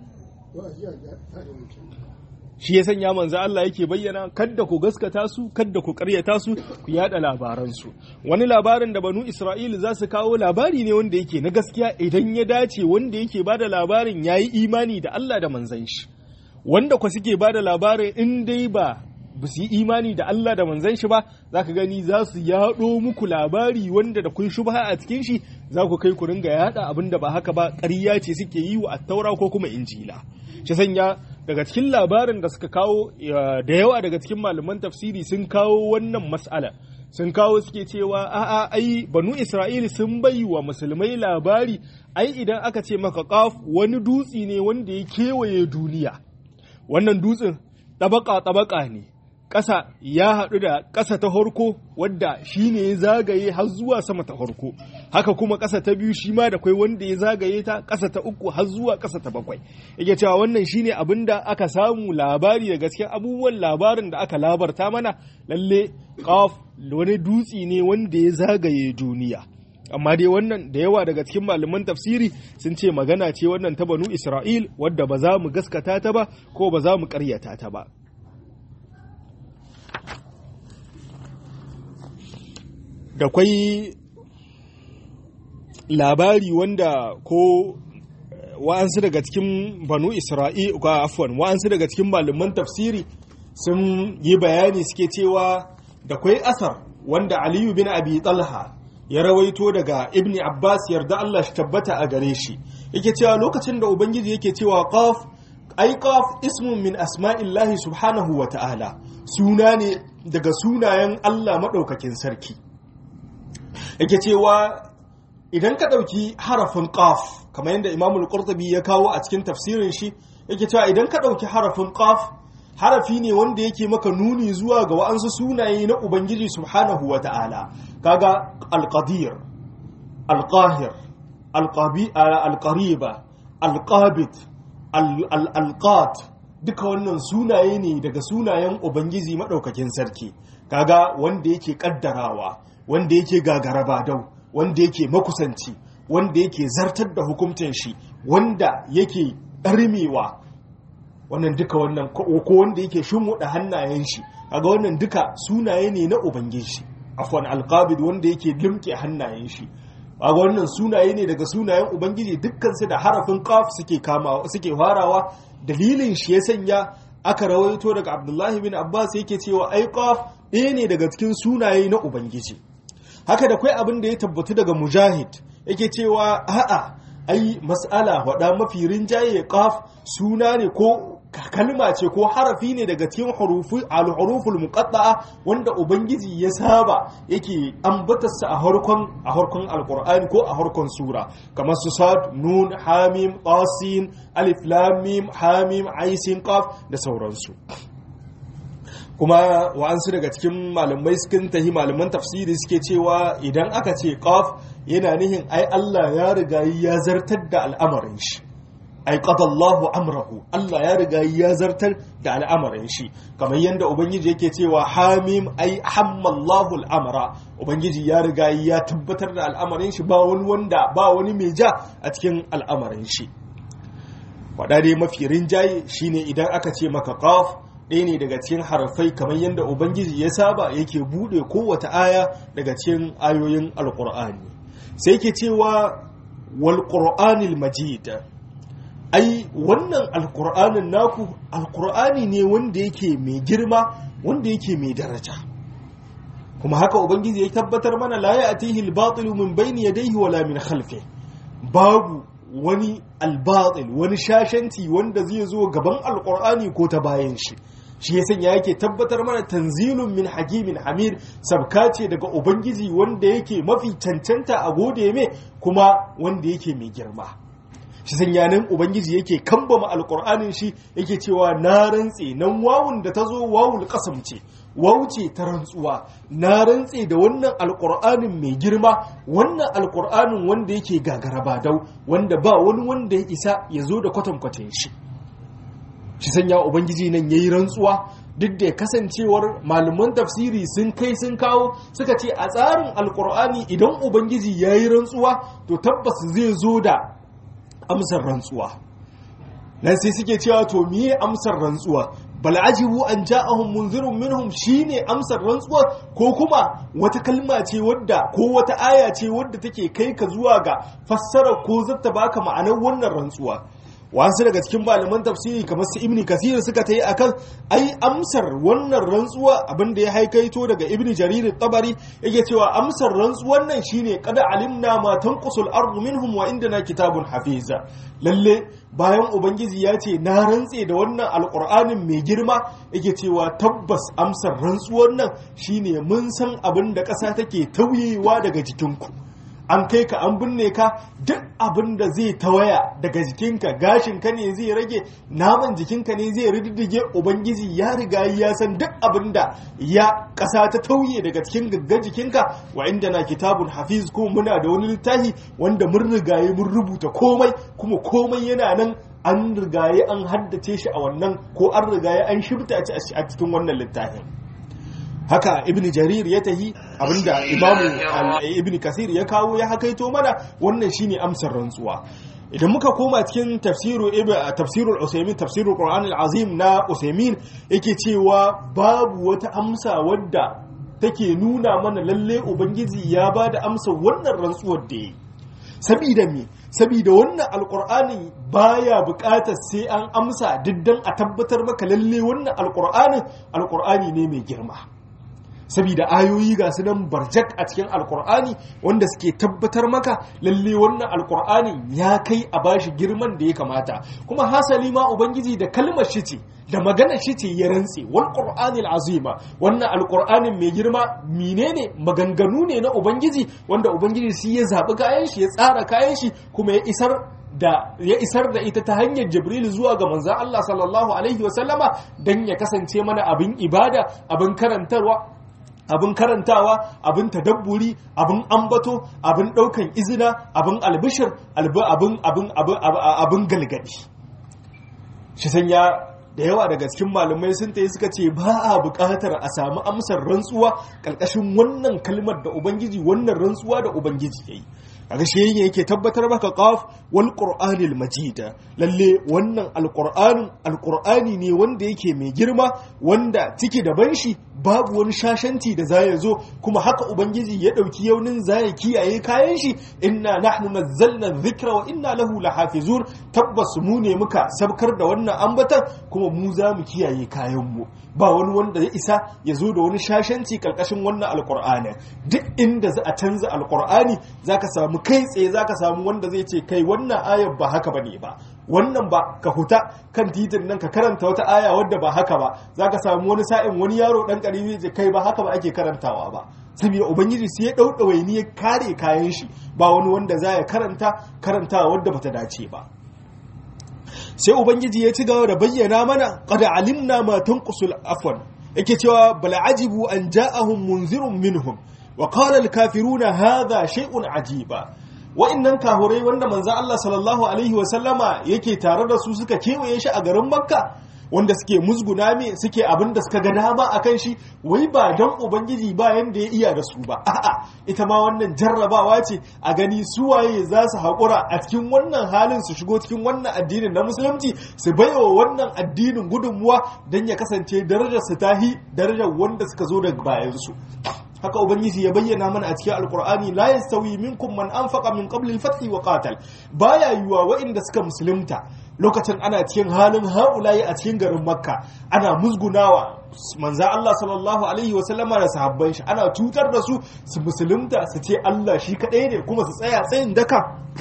shi ya sanya manzo Allah yake bayyana kadda ku gaskata su kadda ku karyata su ku yada labaran su wani labarin da banu Isra'il za su kawo labari ne wanda yake na gaskiya idan ya dace wanda yake bada labarin yayi imani da Allah da manzon shi wanda ku suke bada labarin in dai ba ba su yi imani da Allah da manzon shi ba za ka gani za su yaɗo muku labari wanda da kun shubha a cikin shi za ku kai ku ringa yaɗa abin da ba haka ba ƙarya ce suke yi wa attaura ko kuma injila shi sanya daga cikin labarin da suka kawo da yawa daga cikin malaman tafsiri sun kawo wannan mas'ala sun kawo suke cewa a'a ai banu isra'ili sun bai wa musulmai labari ai idan aka ce maka qaf wani dutsi ne wanda ya kewaye duniya wannan dutsen tabaka tabaka ne ƙasa ya haɗu da ƙasa ta harko wadda shi ne ya zagaye har zuwa sama ta harko haka kuma ƙasa ta biyu shi ma da kwai wanda ya zagaye ta ƙasa ta uku har zuwa ƙasa ta bakwai yake cewa wannan shi ne abin da aka samu labari da gaskiya abubuwan labarin da aka labarta mana lalle ƙaf wani dutse ne wanda ya zagaye duniya amma dai wannan da yawa daga cikin malaman tafsiri sun ce magana ce wannan ta banu isra'il wadda ba za mu gaskata ta ba ko ba za mu ƙaryata ta ba da kwai labari wanda ko wa'ansu daga cikin banu isra'il ko afwan wa'ansu daga cikin malaman tafsiri sun yi bayani suke cewa da kwai asar wanda aliyu bin abi talha ya rawaito daga ibn abbas yarda Allah shi tabbata a gare shi yake cewa lokacin da ubangiji yake cewa qaf ai qaf ismun min asma'illahi subhanahu wa ta'ala suna ne daga sunayen Allah madaukakin sarki yake cewa idan ka ɗauki harafin ƙaf kamar yadda imamul qurtubi ya kawo a cikin tafsirin shi yake cewa idan ka ɗauki harafin ƙaf harafi ne wanda yake maka nuni zuwa ga wa'ansu sunaye na ubangiji subhanahu wa ta'ala kaga alqadir alqahir alqariba alqabit alqat duka wannan sunaye ne daga sunayen ubangiji madaukakin sarki kaga wanda yake kaddarawa wanda yake gagaraba dau wanda yake makusanci wanda yake zartar da hukuncin shi wanda yake ɗarmewa wannan duka wannan ko wanda yake shimmuɗa hannayen shi kaga wannan duka sunaye ne na ubangiji afwan alqabid wanda yake limke hannayen shi kaga wannan sunaye ne daga sunayen ubangiji dukkan su da harafin qaf suke kama suke farawa dalilin shi ya sanya aka rawaito daga abdullahi bin abbas yake cewa ai qaf ɗaya ne daga cikin sunaye na ubangiji haka da kai abin da ya tabbatu daga mujahid yake cewa a'a ai mas'ala wada mafi rinjaye qaf suna ne ko kalma ce ko harafi ne daga cikin al-huruful muqatta'a wanda ubangiji ya saba yake ambatarsa a harkon a harkon alqur'ani ko a harkon sura kamar su sad nun hamim qasin alif lam mim hamim aisin qaf da sauransu kuma wa'ansu daga cikin malamai sukan tahi malaman tafsiri suke cewa idan aka ce qaf yana nihin ai Allah ya riga ya zartar da al'amarin shi ai qadallahu amrahu Allah ya riga ya zartar da al'amarin shi kamar yadda ubangiji yake cewa hamim ai hammallahu al'amra ubangiji ya riga ya tabbatar da al'amarin shi ba wani wanda ba wani mai ja a cikin al'amarin shi wada dai mafi rinjaye shine idan aka ce maka qaf ɗaya ne daga cikin harafai kamar yadda ubangiji ya saba yake buɗe kowace aya daga cikin ayoyin alƙur'ani sai ke cewa wal qur'anil majid ai wannan alƙur'anin naku alƙur'ani ne wanda yake mai girma wanda yake mai daraja kuma haka ubangiji ya tabbatar mana la ya'tihi al-batil min bayni yadayhi wala min khalfihi babu wani albatil wani shashanci wanda zai zo gaban alkur'ani ko ta bayan shi shi ya sanya yake tabbatar mana tanzilun min hakimin hamid sabka ce daga ubangiji wanda yake mafi cancanta a gode mai kuma wanda yake mai girma shi sanya nan ubangiji yake kambama alkur'anin shi yake cewa na rantse nan wawun da ta zo wawul kasam ce wauce ta rantsuwa na rantse da wannan alkur'anin mai girma wannan alkur'anin wanda yake gagara badau wanda ba wani wanda ya isa ya zo da kwatankwacin shi shi sanya ubangiji nan ya yi rantsuwa duk da kasancewar malaman tafsiri sun kai sun kawo suka ce a tsarin alkur'ani idan ubangiji ya yi rantsuwa to tabbas zai zo da amsar rantsuwa nan sai suke cewa to miye amsar rantsuwa bal ajibu an ja'ahum munzirun minhum shine amsar rantsuwa ko kuma wata kalma ce wadda ko wata aya ce wadda take kai ka zuwa ga fassara ko zata baka ma'anar wannan rantsuwa wasu daga cikin malaman tafsiri kamar su ibni kasir suka ta yi akan ai amsar wannan rantsuwa abinda ya haikaito daga ibni jarir tabari yake cewa amsar rantsuwan nan shine kada alimna ma tanqusul ardu minhum wa indana kitabun hafiza lalle bayan ubangiji ya ce na rantse da wannan alkur'anin mai girma yake cewa tabbas amsar rantsuwan nan shine mun san abin da ƙasa take tauyewa daga jikinku an kai ka an binne ka duk abin da zai tawaya daga jikinka gashinka ne zai rage naman jikinka ne zai riddige ubangiji ya riga ya san duk abin da ya ƙasa ta tauye daga cikin gaggar jikinka wa inda na kitabun hafiz ko muna da wani littafi wanda mun rigaye mun rubuta komai kuma komai yana nan an rigaye an haddace shi a wannan ko an rigaye an shibta a cikin wannan littafin haka ibn jarir ya tahi abinda imamu ibn kasir ya kawo ya hakaito mana wannan shine amsar rantsuwa idan muka koma cikin tafsiru tafsirul usaymin tafsirul qur'an azim na usaymin yake cewa babu wata amsa wadda take nuna mana lalle ubangiji ya bada amsa wannan rantsuwar da yi sabida me sabida wannan alqur'ani baya buƙatar sai an amsa diddan a tabbatar maka lalle wannan alqur'anin alqur'ani ne mai girma saboda ayoyi ga su nan barjak a cikin alkur'ani wanda suke tabbatar maka lalle wannan alkur'ani ya kai a bashi girman da ya kamata kuma hasali ma ubangiji da kalmar shi ce da magana shi ce ya rantse wal qur'anil azima wannan alkur'anin mai girma menene maganganu ne na ubangiji wanda ubangiji shi ya zabi kayan shi ya tsara kayan shi kuma ya isar da ya isar da ita ta hanyar jibril zuwa ga manzon Allah sallallahu alaihi wasallama dan ya kasance mana abin ibada abin karantarwa abin karantawa abin tadabburi abin ambato abin daukan izina abin albishir abin abin abin galgadi shi sanya da yawa daga cikin malamai sun tayi suka ce ba a buƙatar a samu amsar rantsuwa ƙarƙashin wannan kalmar da ubangiji wannan rantsuwa da ubangiji yayi kaga shi yake tabbatar maka qaf wal qur'anil majid lalle wannan alqur'ani alqur'ani ne wanda yake mai girma wanda ciki da banshi babu wani shashanci da zai zo kuma haka ubangiji ya dauki yaunin zai kiyaye kayan shi inna nahnu nazzalna dhikra wa inna lahu lahafizun tabbas mu ne muka sabkar da wannan ambatan kuma mu za mu kiyaye kayan mu ba wani wanda ya isa ya zo da wani shashanci karkashin wannan alqur'ani duk inda za a canza alqur'ani zaka samu kai tsaye zaka samu wanda zai ce kai wannan ayar ba haka bane ba wannan ba ka huta kan titin nan ka karanta wata aya wadda ba haka ba zaka samu wani sa'in wani yaro dan karimi ce kai ba haka ba ake karantawa ba saboda ubangiji sai ya dau dawaini ya kare kayan shi ba wani wanda za ya karanta karantawa wadda bata dace ba sai ubangiji ya ci gaba da bayyana mana qad alimna ma tanqusul afwan yake cewa bal ajibu an ja'ahum munzirun minhum wa qala al kafiruna hadha shay'un ajiba wa'annan kahurai wanda manzo Allah sallallahu alaihi wa sallama yake tare da su suka kewaye shi a garin Makka wanda suke musguna me suke abin da suka ga dama akan shi wai ba dan ubangiji ba yanda ya iya da su ba a'a ita ma wannan jarrabawa ce a gani su waye za su haƙura a cikin wannan halin su shigo cikin wannan addinin na musulunci su baiwa wannan addinin gudunmuwa don ya kasance darajar su tahi darajar wanda suka zo daga bayan su haka ubangiji ya bayyana mana a cikin alkur'ani la yastawi minkum man anfaqa min qabli al-fath wa qatal baya yiwa wa'inda suka musulunta lokacin ana cikin halin haulayi a cikin garin makka ana musgunawa manza Allah sallallahu alaihi wa sallama da sahabban shi ana cutar da su su musulunta su ce Allah shi kadai ne kuma su tsaya tsayin daka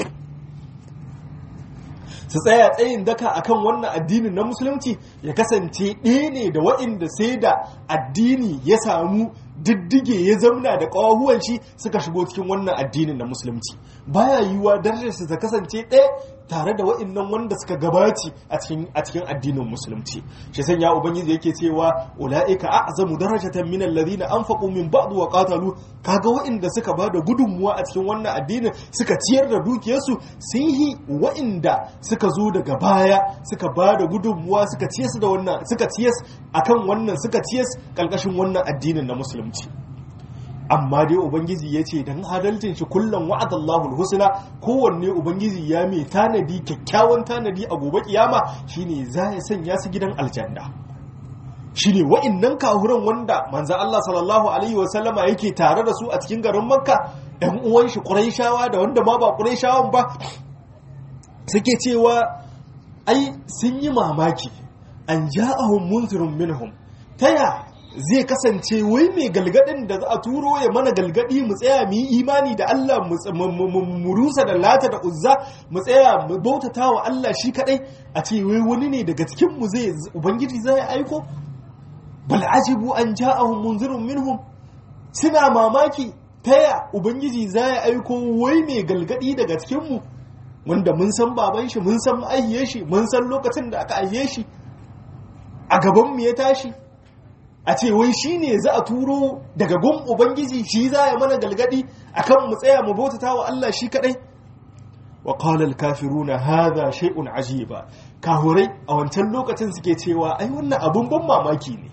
su tsaya tsayin daka akan wannan addinin na musulunci ya kasance ɗaya ne da waɗanda sai da addini ya samu diddige ya zamna da ƙawahuwan shi suka shigo cikin wannan addinin na musulunci baya yiwuwa darajarsa ta kasance ɗaya tare da wa'annan wanda suka gabaci a cikin addinin musulunci shi sanya ubangiji yake cewa ulaika a'zamu darajatan min alladhina anfaqu min ba'd wa qatalu kaga wa'anda suka bada gudunmuwa a cikin wannan addinin suka ciyar da dukiyarsu sun yi wa'anda suka zo daga baya suka bada gudunmuwa suka ciyas da wannan suka ciyas akan wannan suka ciyas kalkashin wannan addinin na musulunci amma dai ubangiji ya ce don adalcin shi kullum wa'adallahu husna kowanne ubangiji ya mai tanadi kyakkyawan tanadi a gobe kiyama shine za ya sanya su gidan aljanna shine wa'annan kahuran wanda manzo Allah sallallahu alaihi wasallama yake tare da su a cikin garin makka ɗan uwan shi quraishawa da wanda ma ba quraishawan ba suke cewa ai sun yi mamaki an ja'ahum munzirun minhum taya zai kasance wai mai galgadin da za a turo ya mana galgadi mu tsaya mu yi imani da Allah mu rusa da lata da uzza mu tsaya mu bautata wa Allah shi kadai a ce wai wani ne daga cikin mu zai ubangiji zai aiko bal ajibu an ja'ahum munzirun minhum suna mamaki taya ubangiji zai aiko wai mai galgadi daga cikin mu wanda mun san baban shi mun san ma'aihiyar shi mun san lokacin da aka aihe shi a gaban mu ya tashi a ce wai shi ne za a turo daga gun ubangiji shi za ya mana galgadi akan mu tsaya mu bautata wa Allah shi kadai wa qala al-kafiruna hadha shay'un ajiba kahurai a wancan lokacin suke cewa ai wannan abun ban mamaki ne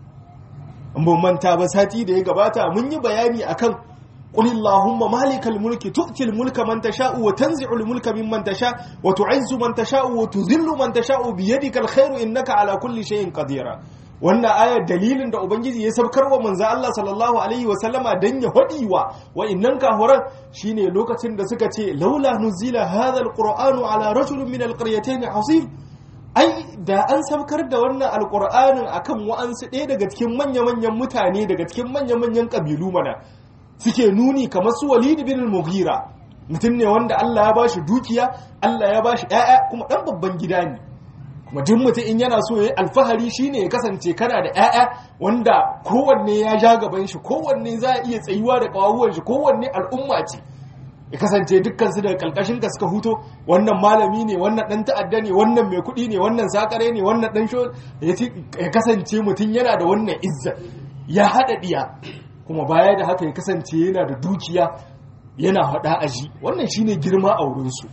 an ban manta ba sati da ya gabata mun yi bayani akan قل اللهم مالك الملك تؤتي الملك من تشاء وتنزع الملك ممن تشاء وتعز من تشاء وتذل من تشاء بيدك الخير إنك على كل شيء قدير wannan ayar dalilin da ubangiji ya sabkar wa manzo Allah sallallahu alaihi wa sallama dan ya hadi wa wa'annan kahuran shine lokacin da suka ce laula nuzila hadha alqur'anu ala rajulin min alqaryatayn azim ai da an sabkar da wannan alqur'anin akan wa'ansu ɗaya daga cikin manya-manyan mutane daga cikin manya-manyan kabilu mana suke nuni kamar su Walid bin al-Mughira mutum ne wanda Allah ya bashi dukiya Allah ya bashi ƴaƴa kuma dan babban gida ne kuma duk mutum in yana so ya yi alfahari shine ya kasance kana da 'ya'ya wanda kowanne ya ja gaban shi kowanne za a iya tsayuwa da kawawuwan shi kowanne al'umma ce ya kasance dukkan su daga kalkashin ka suka huto wannan malami ne wannan dan ta'adda ne wannan mai kuɗi ne wannan sakare ne wannan dan sho ya kasance mutum yana da wannan izza ya haɗa ɗiya kuma baya da haka ya kasance yana da dukiya yana haɗa aji wannan shine girma a wurinsu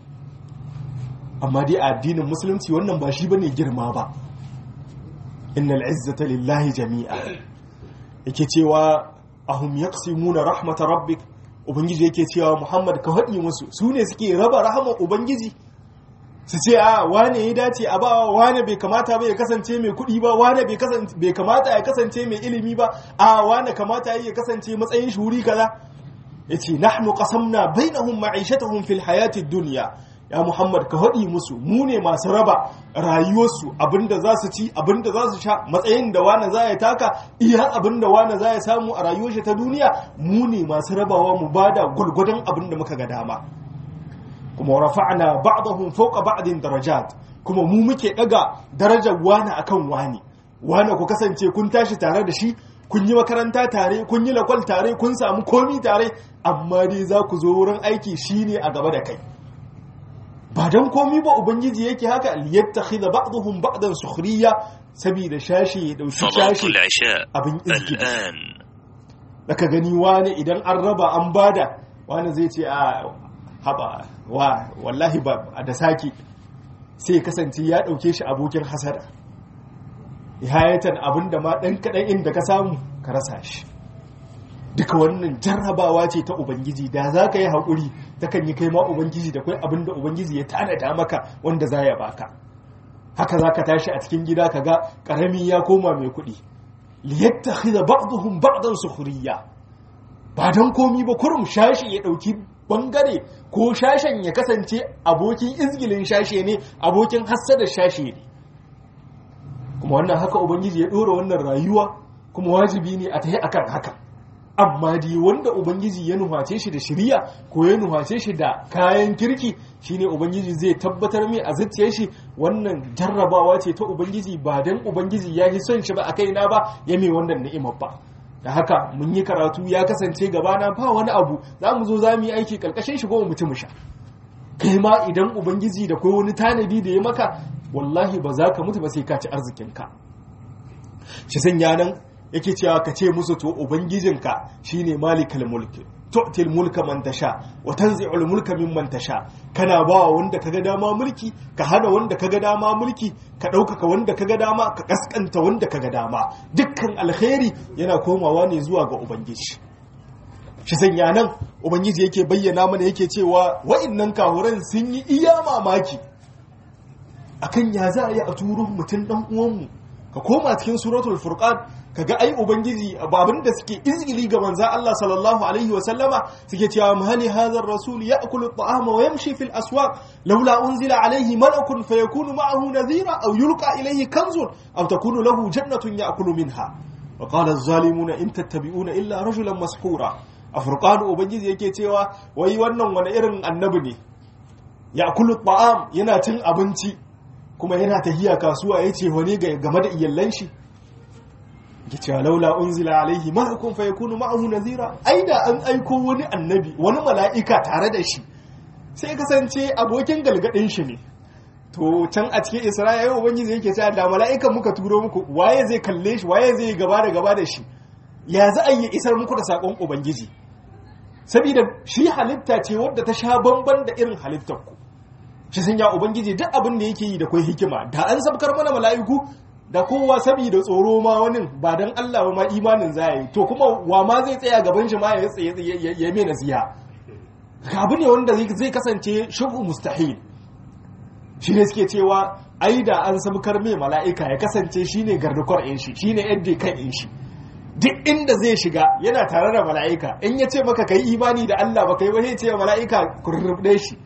amma dai a addinin musulunci wannan ba shi bane girma ba innal izzata lillahi jami'a yake cewa ahum yaqsimuna rahmatar rabbik ubangiji yake cewa muhammad ka haɗi musu su ne suke raba rahama ubangiji su ce a wane ya dace a ba wane bai kamata ba ya kasance mai kuɗi ba wane bai kamata ya kasance mai ilimi ba a wane kamata ya kasance matsayin shuri kaza ya ce nahnu qasamna bainahum ma'ishatahum fil hayati dunya ya muhammad ka haɗi musu mu ne masu raba rayuwarsu abinda za su ci abinda za su sha matsayin da wane za ya taka iya abinda wane za ya samu a rayuwar shi ta duniya mu ne masu rabawa mu bada gwargwadon abinda muka ga dama kuma rafa'na ba'dahum fawqa ba'din darajat kuma mu muke daga darajar wani akan wani wani ku kasance kun tashi tare da shi kun yi makaranta tare kun yi lakwal tare kun samu komi tare amma dai za ku zo wurin aiki shine a gaba da kai ba dan komi ba ubangiji yake haka liyattakhidha ba'dahum ba'dan sukhriya saboda shashi ya dauki shashi abin izgidi daga gani wani idan an raba an bada wani zai ce a haba wa wallahi ba da saki sai kasance ya dauke shi abokin hasada ihayatan abinda ma dan kadan inda ka samu ka rasa shi duka wannan jarrabawa ce ta ubangiji da za ka yi haƙuri ta kan yi kai ma ubangiji da kai abinda ubangiji ya tanada maka wanda za ya baka haka za ka tashi a cikin gida ka ga ƙarami ya koma mai kuɗi liyattakhidha ba'dhum ba'dan sukhriya ba dan komi ba kurum shashi ya dauki bangare ko shashen ya kasance abokin izgilin shashe ne abokin hassada shashe ne kuma wannan haka ubangiji ya dora wannan rayuwa kuma wajibi ne a tahi akan haka amma dai wanda ubangiji ya nuhace shi da shiriya ko ya nuhace shi da kayan kirki shine ubangiji zai tabbatar mai a zuciyar shi wannan jarrabawa ce ta ubangiji ba dan ubangiji ya yi son shi ba a kaina ba ya mai wannan ni'imar ba da haka mun yi karatu ya kasance gabana ba wani abu za mu zo za mu yi aiki karkashin shi goma mutum sha kai ma idan ubangiji da kai wani tanadi da ya maka wallahi ba za ka mutu ba sai ka ci arzikinka shi sanya nan yake cewa ka ce musu to ubangijinka shine malikal mulki tu'til mulka man tasha wa tanzi'ul mulka mimman tasha kana ba wanda kaga dama mulki ka hada wanda kaga dama mulki ka ɗaukaka wanda kaga dama ka kaskanta wanda kaga dama dukkan alkhairi yana komawa ne zuwa ga ubangiji shi sanya nan ubangiji yake bayyana mana yake cewa wa'annan kahuran sun yi iya mamaki akan ya za a yi a turo mutum dan uwanmu ka koma cikin suratul furqan kaga ai ubangiji babin da suke izgili ga manzon Allah sallallahu alaihi wa sallama suke cewa mali hadha ar-rasul ya'kulu at-ta'ama wa yamshi fil aswaq laula unzila alaihi malakun fayakunu ma'ahu nadhira aw yulqa ilayhi kanzun aw takunu lahu jannatun ya'kulu minha wa qala az-zalimuna in tattabi'una illa rajulan mashura a furqan ubangiji yake cewa wai wannan wani irin annabi ne ya'kulu at-ta'am yana cin abinci kuma yana tahiya kasuwa yace wani game da iyallan shi ya ce laula unzila alaihi malakun fa yakunu ma'ahu nazira ai da an aiko wani annabi wani mala'ika tare da shi sai kasance abokin galgadin shi ne to can a cikin isra'ila ubangiji yake cewa da mala'ikan muka turo muku waye zai kalle shi waye zai gaba da gaba da shi ya za a yi isar muku da sakon ubangiji saboda shi halitta ce wadda ta sha bamban da irin halittar ku shi sun ya ubangiji duk abin da yake yi da kai hikima da an sabkar mana mala'iku da kowa saboda tsoro ma wani ba don Allah ma imanin za yi to kuma wa ma zai tsaya gaban shi ma ya ya mai nasiha abu ne wanda zai kasance shubu mustahil shi ne suke cewa ai da an sabkar mai mala'ika ya kasance shine gardukwar in shi shine yadda kan in shi duk inda zai shiga yana tare da mala'ika in ya ce maka kai imani da Allah ba kai ba sai ce mala'ika kurrubde shi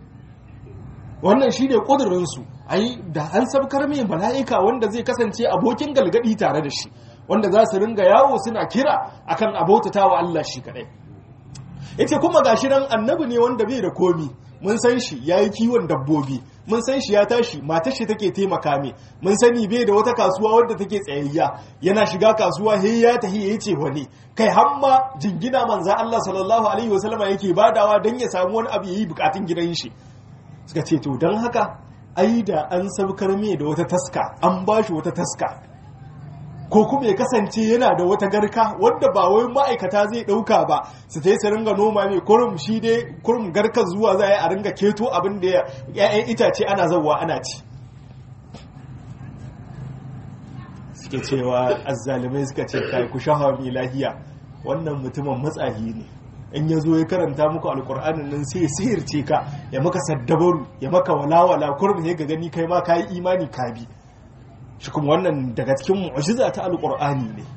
wannan shine kudurin su ai da an sabkar mai mala'ika wanda zai kasance abokin galgadi tare da shi wanda za su ringa yawo suna kira akan abautata wa Allah shi kadai yace kuma gashi nan annabi ne wanda bai da komi mun san shi ya yi kiwon dabbobi mun san shi ya tashi matar shi take taimaka mai mun sani bai da wata kasuwa wadda take tsayayya yana shiga kasuwa he ya tahi ya ce wani kai hamma jingina manza Allah sallallahu alaihi wasallama yake badawa don ya samu wani abu yayi bukatun gidan shi suka ce to don haka ai da an sabkar mai da wata taska an bashi wata taska ko kuma ya kasance yana da wata garka wadda ba wai ma'aikata zai ɗauka ba su ta yi su ringa noma mai kurum shi dai kurum garkar zuwa za a yi a ringa keto abin da ya'yan itace ana zauwa ana ci suke cewa azzalimai suka ce kai ku shahawa mai lahiya wannan mutumin matsahi ne in ya zo ya karanta muku alkur'anin nan sai sihirce ka ya maka saddabaru ya maka walawala kurum ya ga gani kai ma ka yi imani ka bi shi kuma wannan daga cikin mu'jiza ta alqur'ani ne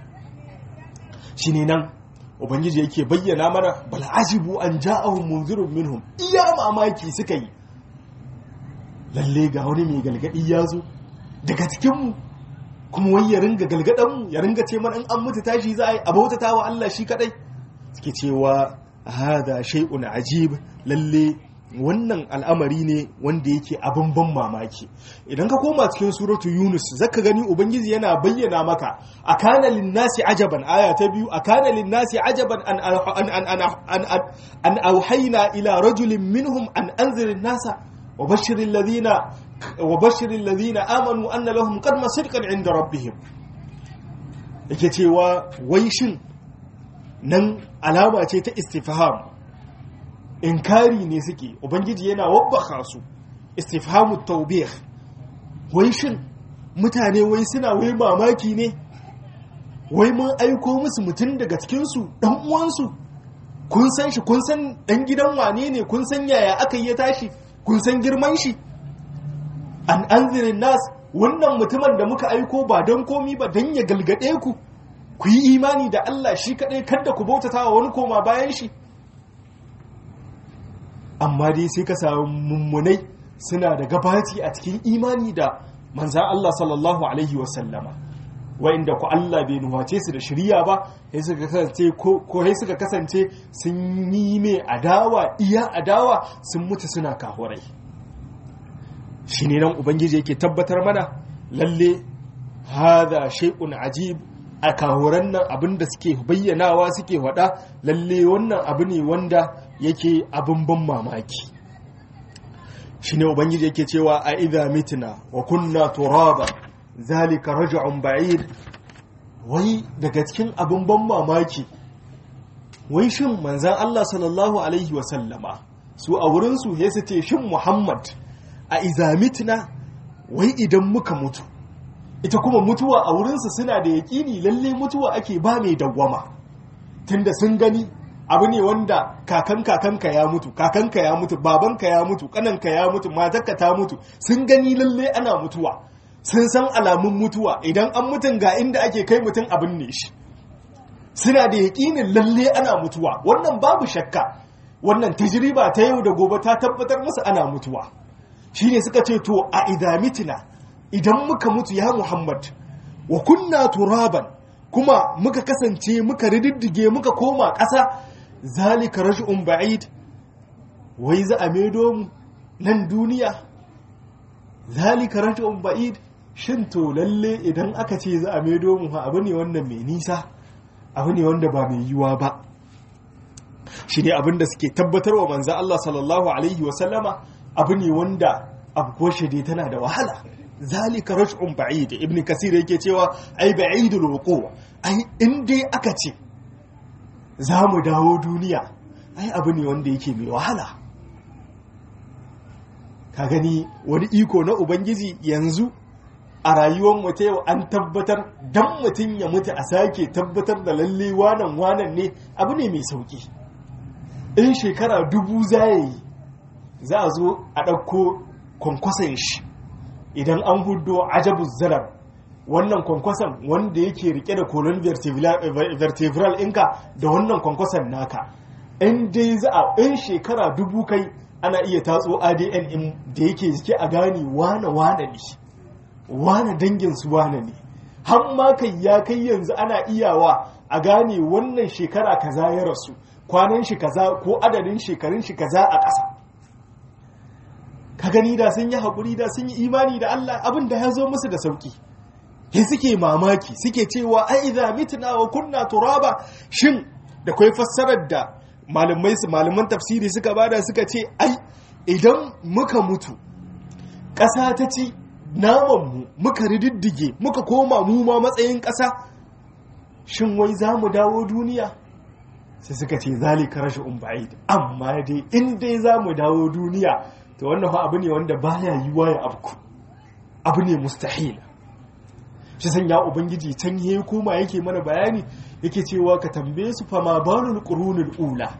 shine nan ubangiji yake bayyana mana bal ajibu an ja'ahum munzirun minhum iya mamaki suka yi lalle ga wani mai galgadi ya zo daga cikin mu kuma wai ya ringa galgadan mu ya ringa ce mana in an mutu tashi za a yi abautata wa Allah shi kadai suke cewa hada shay'un ajib lalle wannan al'amari ne wanda yake abin ban mamaki idan ka koma cikin suratu yunus zaka gani ubangiji yana bayyana maka a kana linnasi ajaban aya ta biyu a kana linnasi ajaban an an an auhayna ila rajulin minhum an anzirin nasa wa bashirin ladina wa bashirin ladina amanu anna lahum qadma sidqan inda rabbihim yake cewa wai shin nan alama ce ta istifham inkari ne suke ubangiji yana wabbaka su istifhamu taubih wai shin mutane wai suna wai mamaki ne wai mun aiko musu mutum daga cikinsu ɗan uwansu kun san shi kun san ɗan gidan wane ne kun san yaya aka yi ya tashi kun san girman shi an anzirin nas wannan mutumin da muka aiko ba don komi ba don ya galgade ku ku yi imani da Allah shi kaɗai kada ku bautata wa wani koma bayan shi amma dai sai ka samu mummunai suna da gabaci a cikin imani da manzan Allah sallallahu Alaihi wasallama wa'inda ku Allah bai nuwace su da shirya ba ko sai suka kasance sun yi mai adawa iya adawa sun mutu suna kahurai shi ne nan ubangiji yake tabbatar mana lalle hada shay'un ajib a kahuran nan abinda suke bayyanawa suke wada lalle wannan abu ne wanda yake abin ban mamaki shi ne ubangiji yake cewa a idha mitna wa kunna turaba zalika raj'un ba'id wai daga cikin abin ban mamaki wai shin manzan Allah sallallahu alaihi wasallama su a wurinsu ya su ce shin Muhammad a idha mitna wai idan muka mutu ita kuma mutuwa a wurinsu suna da yaƙini lalle mutuwa ake ba mai dawwama tunda sun gani abu ne wanda kakan kakanka ya mutu kakanka ya mutu babanka ya mutu kananka ya mutu matarka ta mutu sun gani lalle ana mutuwa sun san alamun mutuwa idan an mutun ga inda ake kai mutum abin ne shi suna da yaƙinin lalle ana mutuwa wannan babu shakka wannan tajriba ta yau da gobe ta tabbatar musu ana mutuwa shine suka ce to a idamitina idan muka mutu ya muhammad wa kunna turaban kuma muka kasance muka rididdige muka koma ƙasa zalika rash'un ba'id wai za a maido mu nan duniya zalika rash'un ba'id shin to lalle idan aka ce za a maido mu abu ne wanda mai nisa abu ne wanda ba mai yiwa ba shi ne abin da suke tabbatar wa manzan Allah sallallahu alaihi wasallama abu ne wanda abu dai tana da wahala zalika rash'un ba'id ibn kasir yake cewa ai ba'idul wuqu ai in dai aka ce za mu dawo duniya ai abu ne wanda yake mai wahala ka gani wani iko na ubangiji yanzu a rayuwar mu ta yau an tabbatar dan mutum ya mutu a sake tabbatar da lalle wanan wanan ne abu ne mai sauki in shekara dubu za yi za a zo a ɗauko kwankwason shi idan an hudo ajabu zarar wannan kwankwason wanda yake rike da kolon vertebral inka da wannan kwankwason naka in dai za a in shekara dubu kai ana iya tatso adn in da yake jike a gane wane wane ne wane dangin su wane ne har ma kai ya kai yanzu ana iyawa a gane wannan shekara kaza ya rasu kwanan shi kaza ko adadin shekarun shi kaza a ƙasa ka gani da sun yi haƙuri da sun yi imani da Allah abin da ya zo musu da sauƙi he suke mamaki suke cewa ai idza mitna wa kunna turaba shin da kai fassarar da malamai su malaman tafsiri suka bada suka ce ai idan muka mutu ƙasa ta ci naman mu muka rididdige muka koma mu ma matsayin ƙasa shin wai za mu dawo duniya sai suka ce zalika rashin ba'id amma dai in dai za mu dawo duniya to wannan fa abu ne wanda baya yiwa ya abku abu ne mustahil shi san ya ubangiji can yayi koma yake mana bayani yake cewa ka tambaye su fa ma balul qurunul ula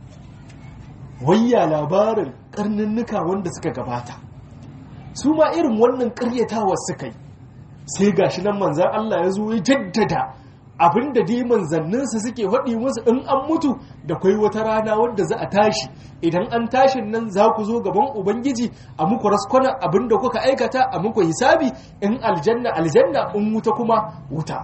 wayya labarin karninnuka wanda suka gabata su ma irin wannan karyatawar suka yi sai gashi nan manzan Allah ya zo ya jaddada abinda dai manzanninsa suke faɗi musu in an mutu da kwai wata rana wadda za a tashi idan an tashin nan za ku zo gaban ubangiji a muku raskwana abinda kuka aikata a muku hisabi in aljanna aljanna in wuta kuma wuta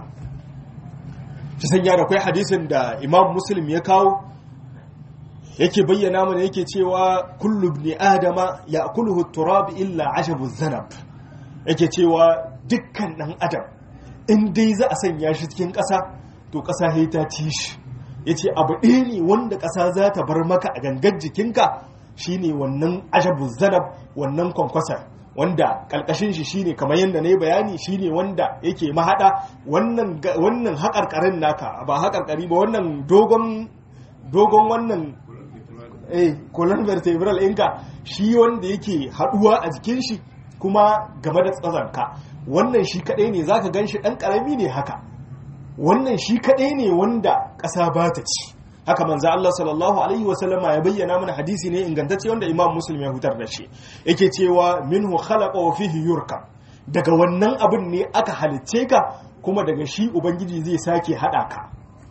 shi sanya da kwai hadisin da imam muslim ya kawo yake bayyana mana yake cewa kullu ibn adama ya'kuluhu turab illa ashabu zanab yake cewa dukkan dan adam in dai za a sanya shi cikin ƙasa to ƙasa sai ta ci shi ya ce abu ɗaya ne wanda ƙasa za ta bar maka a gangar jikinka shine wannan ashabu zanab wannan kwankwasar wanda ƙarƙashin shi shine kamar yadda na yi bayani shine wanda yake mahaɗa wannan haƙarƙarin naka ba haƙarƙari ba wannan dogon dogon wannan eh colon vertebral ɗinka shi wanda yake haɗuwa a jikin shi kuma game da tsazanka wannan shi kaɗai ne za ka gan shi ɗan ƙarami ne haka wannan shi kaɗai ne wanda ƙasa ba ta ci haka manzo Allah sallallahu alaihi wasallama ya bayyana mana hadisi ne ingantacce wanda Imam Muslim ya hutar da shi yake cewa minhu khalaqa wa fihi yurka daga wannan abin ne aka halicce ka kuma daga shi ubangiji zai sake hada ka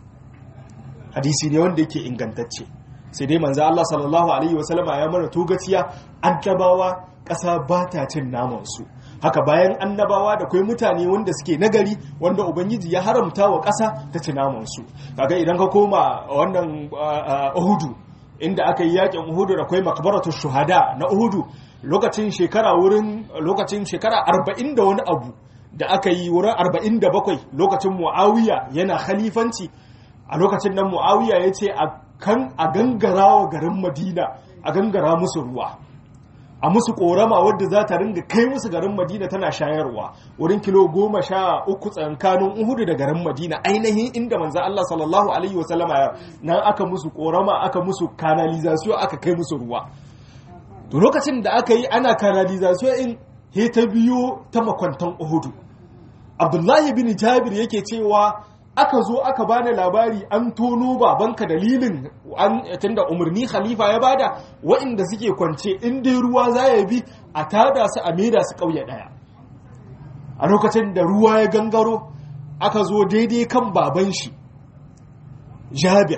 hadisi ne wanda yake ingantacce sai dai manzo Allah sallallahu alaihi wasallama ya mana togaciya annabawa ƙasa ba ta cin naman su haka bayan annabawa da kai mutane wanda suke nagari wanda ubangiji ya haramta wa ƙasa ta ci namansu kaga idan ka koma wannan uhudu inda aka yi yakin uhudu da kai makbaratu shuhada na uhudu lokacin shekara wurin lokacin shekara arba'in da wani abu da aka yi wurin arba'in da bakwai lokacin muawiya yana khalifanci a lokacin nan muawiya ya ce a kan a gangara wa garin madina a gangara musu ruwa a musu korama wadda za ta ringa kai musu garin madina tana shayarwa wurin kilo goma sha uku tsankanin uhudu da garin madina ainihin inda manzan Allah sallallahu alaihi wasallama ya nan aka musu korama aka musu kanalizasiyo aka kai musu ruwa to lokacin da aka yi ana kanalizasiyo in he ta biyo ta makwantan uhudu abdullahi bin jabir yake cewa aka zo aka bani labari an tono babanka dalilin an tunda umarni khalifa ya bada waɗanda suke kwance in dai ruwa za ya bi a tada su a maida su ƙauye ɗaya a lokacin da ruwa ya gangaro aka zo daidai kan baban shi jabir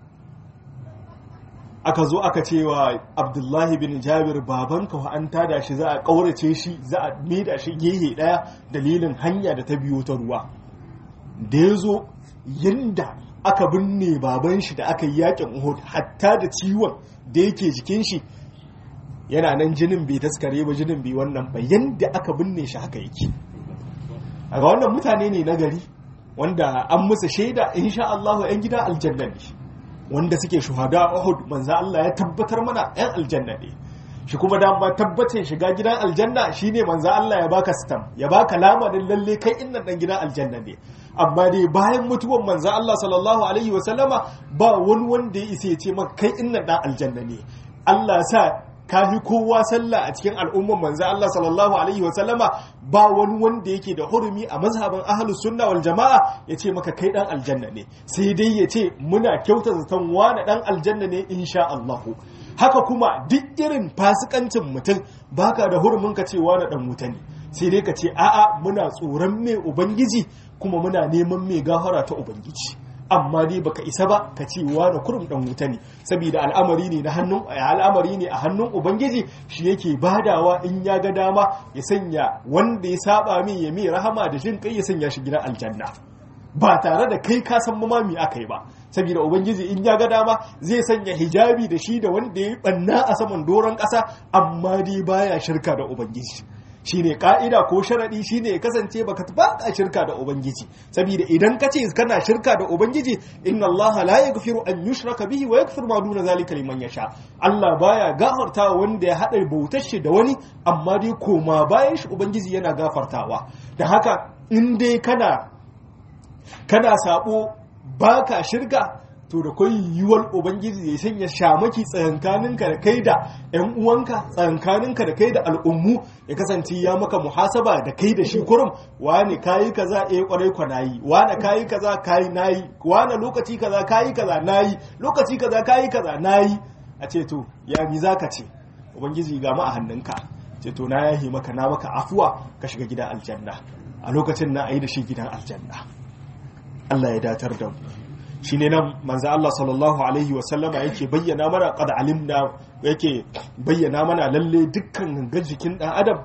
aka zo aka cewa abdullahi bin jabir babanka wa an tada shi za a ƙaurace shi za a maida shi gehe ɗaya dalilin hanya da ta biyo ta ruwa da ya zo yadda aka binne baban shi da aka yi yakin uhud hatta da ciwon da yake jikin shi yana nan jinin bai taskare ba jinin bai wannan ba yadda aka binne shi haka yake a ga wannan mutane ne na gari wanda an musu shaida insha Allah yan gida aljanna ne wanda suke shuhada uhud manzo Allah ya tabbatar mana yan aljanna ne shi kuma dama tabbacin shiga gidan aljanna shine manzo Allah ya baka stam ya baka lamarin lalle kai innan dan gidan aljanna ne amma dai bayan mutuwan manzo Allah sallallahu alaihi wa sallama ba wani wanda ya isa ya ce maka kai innan dan aljanna ne Allah sa kafi kowa sallah a cikin al'umman manzo Allah sallallahu alaihi wa sallama ba wani wanda yake da hurumi a mazhabin ahlus sunna wal jama'a ya ce maka kai dan aljanna ne sai dai ya ce muna kyauta zaton wani dan aljanna ne insha Allah haka kuma duk irin fasikancin mutum baka da hurumin ka cewa na dan wuta ne sai dai ka ce a'a muna tsoron mai ubangiji kuma muna neman mai gafara ta ubangiji amma dai baka isa ba ka ce wa da kurum dan wuta ne saboda al'amari ne na hannun al'amari ne a hannun ubangiji shi yake badawa in ya ga dama ya sanya wanda ya saba min ya mai rahama da jin kai ya sanya shi gidan aljanna ba tare da kai ka san mamami aka yi ba saboda ubangiji in ya ga dama zai sanya hijabi da shi da wanda ya banna a saman doron ƙasa amma dai baya shirka da ubangiji shine ka'ida ko sharadi shine ya kasance baka baka shirka da ubangiji saboda idan ka ce kana shirka da ubangiji inna Allah la yaghfiru an yushraka bihi wa yaghfiru ma duna zalika liman yasha Allah baya gafarta wanda ya hada bautar shi da wani amma dai koma bayan shi ubangiji yana gafartawa da haka in dai kana kana sabo baka shirka to da kai yiwuwar ubangiji ya sanya shamaki tsayankaninka da kai da yan uwanka tsayankaninka da kai da al'ummu ya kasance ya maka muhasaba da kai da shi kurum wane kayi kaza eh kwarai kwa nayi wane kayi kaza kayi nayi wane lokaci kaza kayi kaza nayi lokaci kaza kayi kaza nayi a ce to ya mi zaka ce ubangiji ga mu a hannunka ce to na yahi maka na maka afuwa ka shiga gidan aljanna a lokacin na ayi da shi gidan aljanna Allah ya datar da mu shi ne nan manzo Allah sallallahu alaihi wasallama yake bayyana mana qad alimna yake bayyana mana lalle dukkan gangar jikin dan adam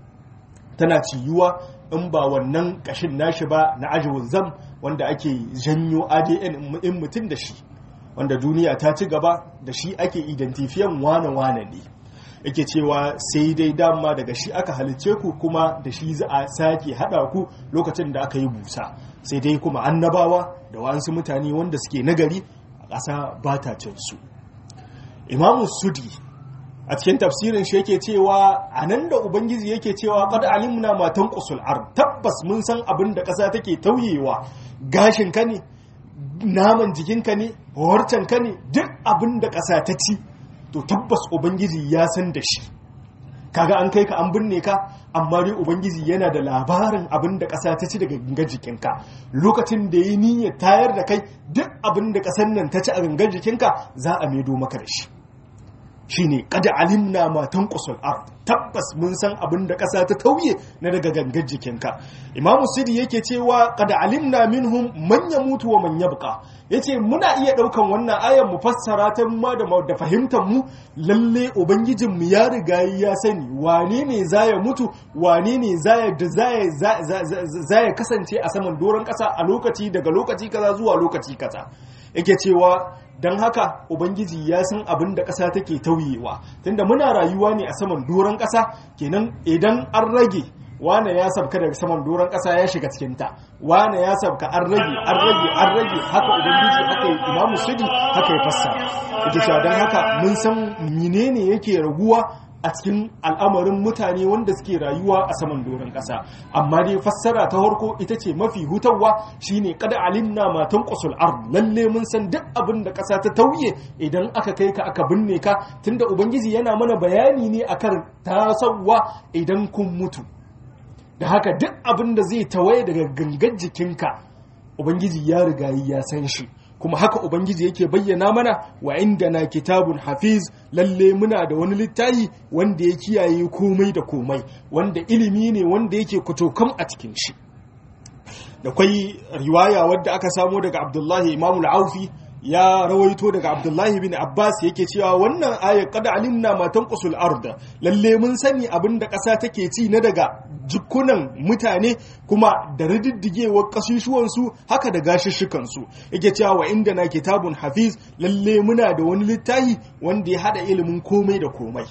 tana ciyuwa in ba wannan kashin nashi ba na ajwul zam wanda ake janyo ADN in mutum da shi wanda duniya ta ci gaba da shi ake identifiyan wane wane ne yake cewa sai dai dama daga shi aka halicce ku kuma da shi za a sake hada ku lokacin da aka yi busa sai dai kuma annabawa da wasu mutane wanda suke nagari a ƙasa ba ta cin su imamu sudi a cikin tafsirin shi yake cewa a nan da ubangiji yake cewa qad alimna ma tanqusul ard tabbas mun san abin da ƙasa take tauyewa gashin ka ne naman jikinka ne horcen ka ne duk abin da ƙasa ta ci to tabbas ubangiji ya san da shi kaga an kai ka an binne ka amma dai ubangiji yana da labarin abin da ƙasa ta ci daga gangar jikinka lokacin da ya niyyar tayar da kai duk abin da ƙasar nan ta ci a gangar jikinka za a maido maka da shi shine kada alimna ma tanqusul ard tabbas mun san abin da ƙasa ta tauye na daga gangar jikinka imamu sidi yake cewa kada alimna minhum man yamutu wa man yabqa yace muna iya daukan wannan ayar mu fassara ta ma da da fahimtar mu lalle ubangijin mu ya riga ya sani wane ne zaya mutu wane ne zaya da zaya zaya kasance a saman doron ƙasa a lokaci daga lokaci kaza zuwa lokaci kaza yake cewa don haka ubangiji ya san abin da ƙasa take tauyewa tunda muna rayuwa ne a saman doron ƙasa kenan idan an rage wane ya sabka daga saman doron ƙasa ya shiga cikinta wane ya sabka an rage an rage an rage haka ubangiji haka yi imamu sudi haka ya fassara yake cewa don haka mun san menene yake raguwa a cikin al'amarin mutane wanda suke rayuwa a saman doron ƙasa amma dai fassara ta harko ita ce mafi hutawa shine kada alimna matan qusul ard lalle mun san duk abin da ƙasa ta tauye idan aka kai ka aka binne ka tunda ubangiji yana mana bayani ne akan tasawwa idan kun mutu da haka duk abin da zai tawaye daga gangan jikinka ubangiji ya riga ya san shi kuma haka ubangiji yake bayyana mana wa inda na kitabun hafiz lalle muna da wani littafi wanda ya kiyaye komai da komai wanda ilimi ne wanda yake kutokam a cikin shi da kwai riwaya wadda aka samo daga abdullahi imamul aufi ya rawaito daga abdullahi bin abbas yake cewa wannan aya kada alimna matan kusul arda lalle mun sani abin da ƙasa take ci na daga jikunan mutane kuma da rididdigewar ƙasusuwansu haka da gashishshikansu yake cewa wa inda na kitabun hafiz lalle muna da wani littafi wanda ya hada ilimin komai da komai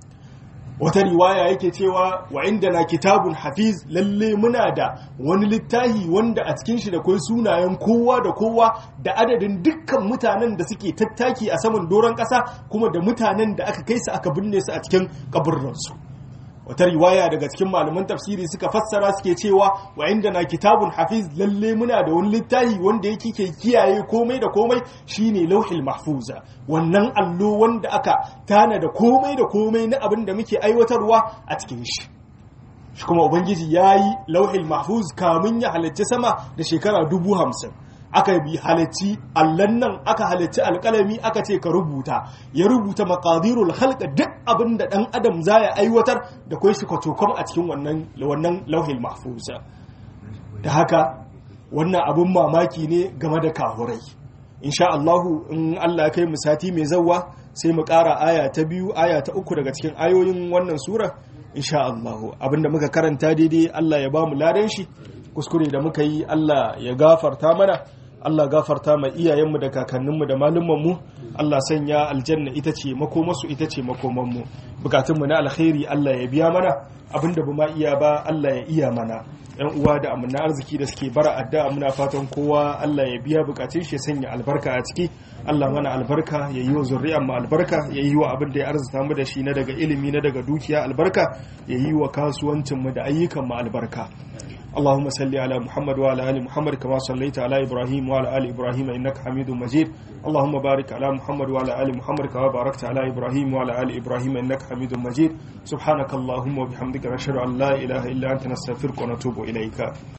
wata riwaya yake cewa wa inda na kitabun hafiz lalle muna da wani littahi wanda a cikin shi da kai sunayen kowa da kowa da adadin dukkan mutanen da suke tattaki a saman doron ƙasa kuma da mutanen da aka kai su aka binne su a cikin kaburransu wata riwaya daga cikin malaman tafsiri suka fassara suke cewa wa inda na kitabun hafiz lalle muna da wani littafi wanda yake ke kiyaye komai da komai shine lauhil mahfuza wannan allo wanda aka tana da komai da komai na abin da muke aiwatarwa a cikin shi shi kuma ubangiji ya yi lauhil mahfuz kamun ya halarci sama da shekara dubu hamsin aka bi halacci allan nan aka halacci alkalami aka ce ka rubuta ya rubuta makadirul halka duk abin da dan adam za ya aiwatar da kai shi kwatokom a cikin wannan wannan lauhil mahfuza da haka wannan abin mamaki ne game da kahurai insha Allahu in Allah kai mu sati mai zawwa sai mu ƙara aya ta biyu aya ta uku daga cikin ayoyin wannan sura insha Allahu abinda muka karanta daidai Allah ya ba mu ladan shi kuskure da muka yi Allah ya gafarta mana Allah gafarta ma iyayenmu da kakanninmu da malumanmu Allah sanya aljanna ita ce makomarsu ita ce makomanmu bukatunmu na alkhairi Allah ya biya mana abinda ba ma iya ba Allah ya iya mana yan uwa da amina arziki da suke bara addu'a muna fatan kowa Allah ya biya bukatun shi sanya albarka a ciki Allah mana albarka ya yi wa zuri'an mu albarka ya yi wa abin da ya arzuta mu da shi na daga ilimi na daga dukiya albarka ya yi wa kasuwancin mu da ayyukan mu albarka اللهم صل على محمد وعلى ال محمد كما صليت على ابراهيم وعلى ال ابراهيم انك حميد مجيد اللهم بارك على محمد وعلى ال محمد كما باركت على ابراهيم وعلى ال ابراهيم انك حميد مجيد سبحانك اللهم وبحمدك نشهد ان لا اله الا انت نستغفرك ونتوب اليك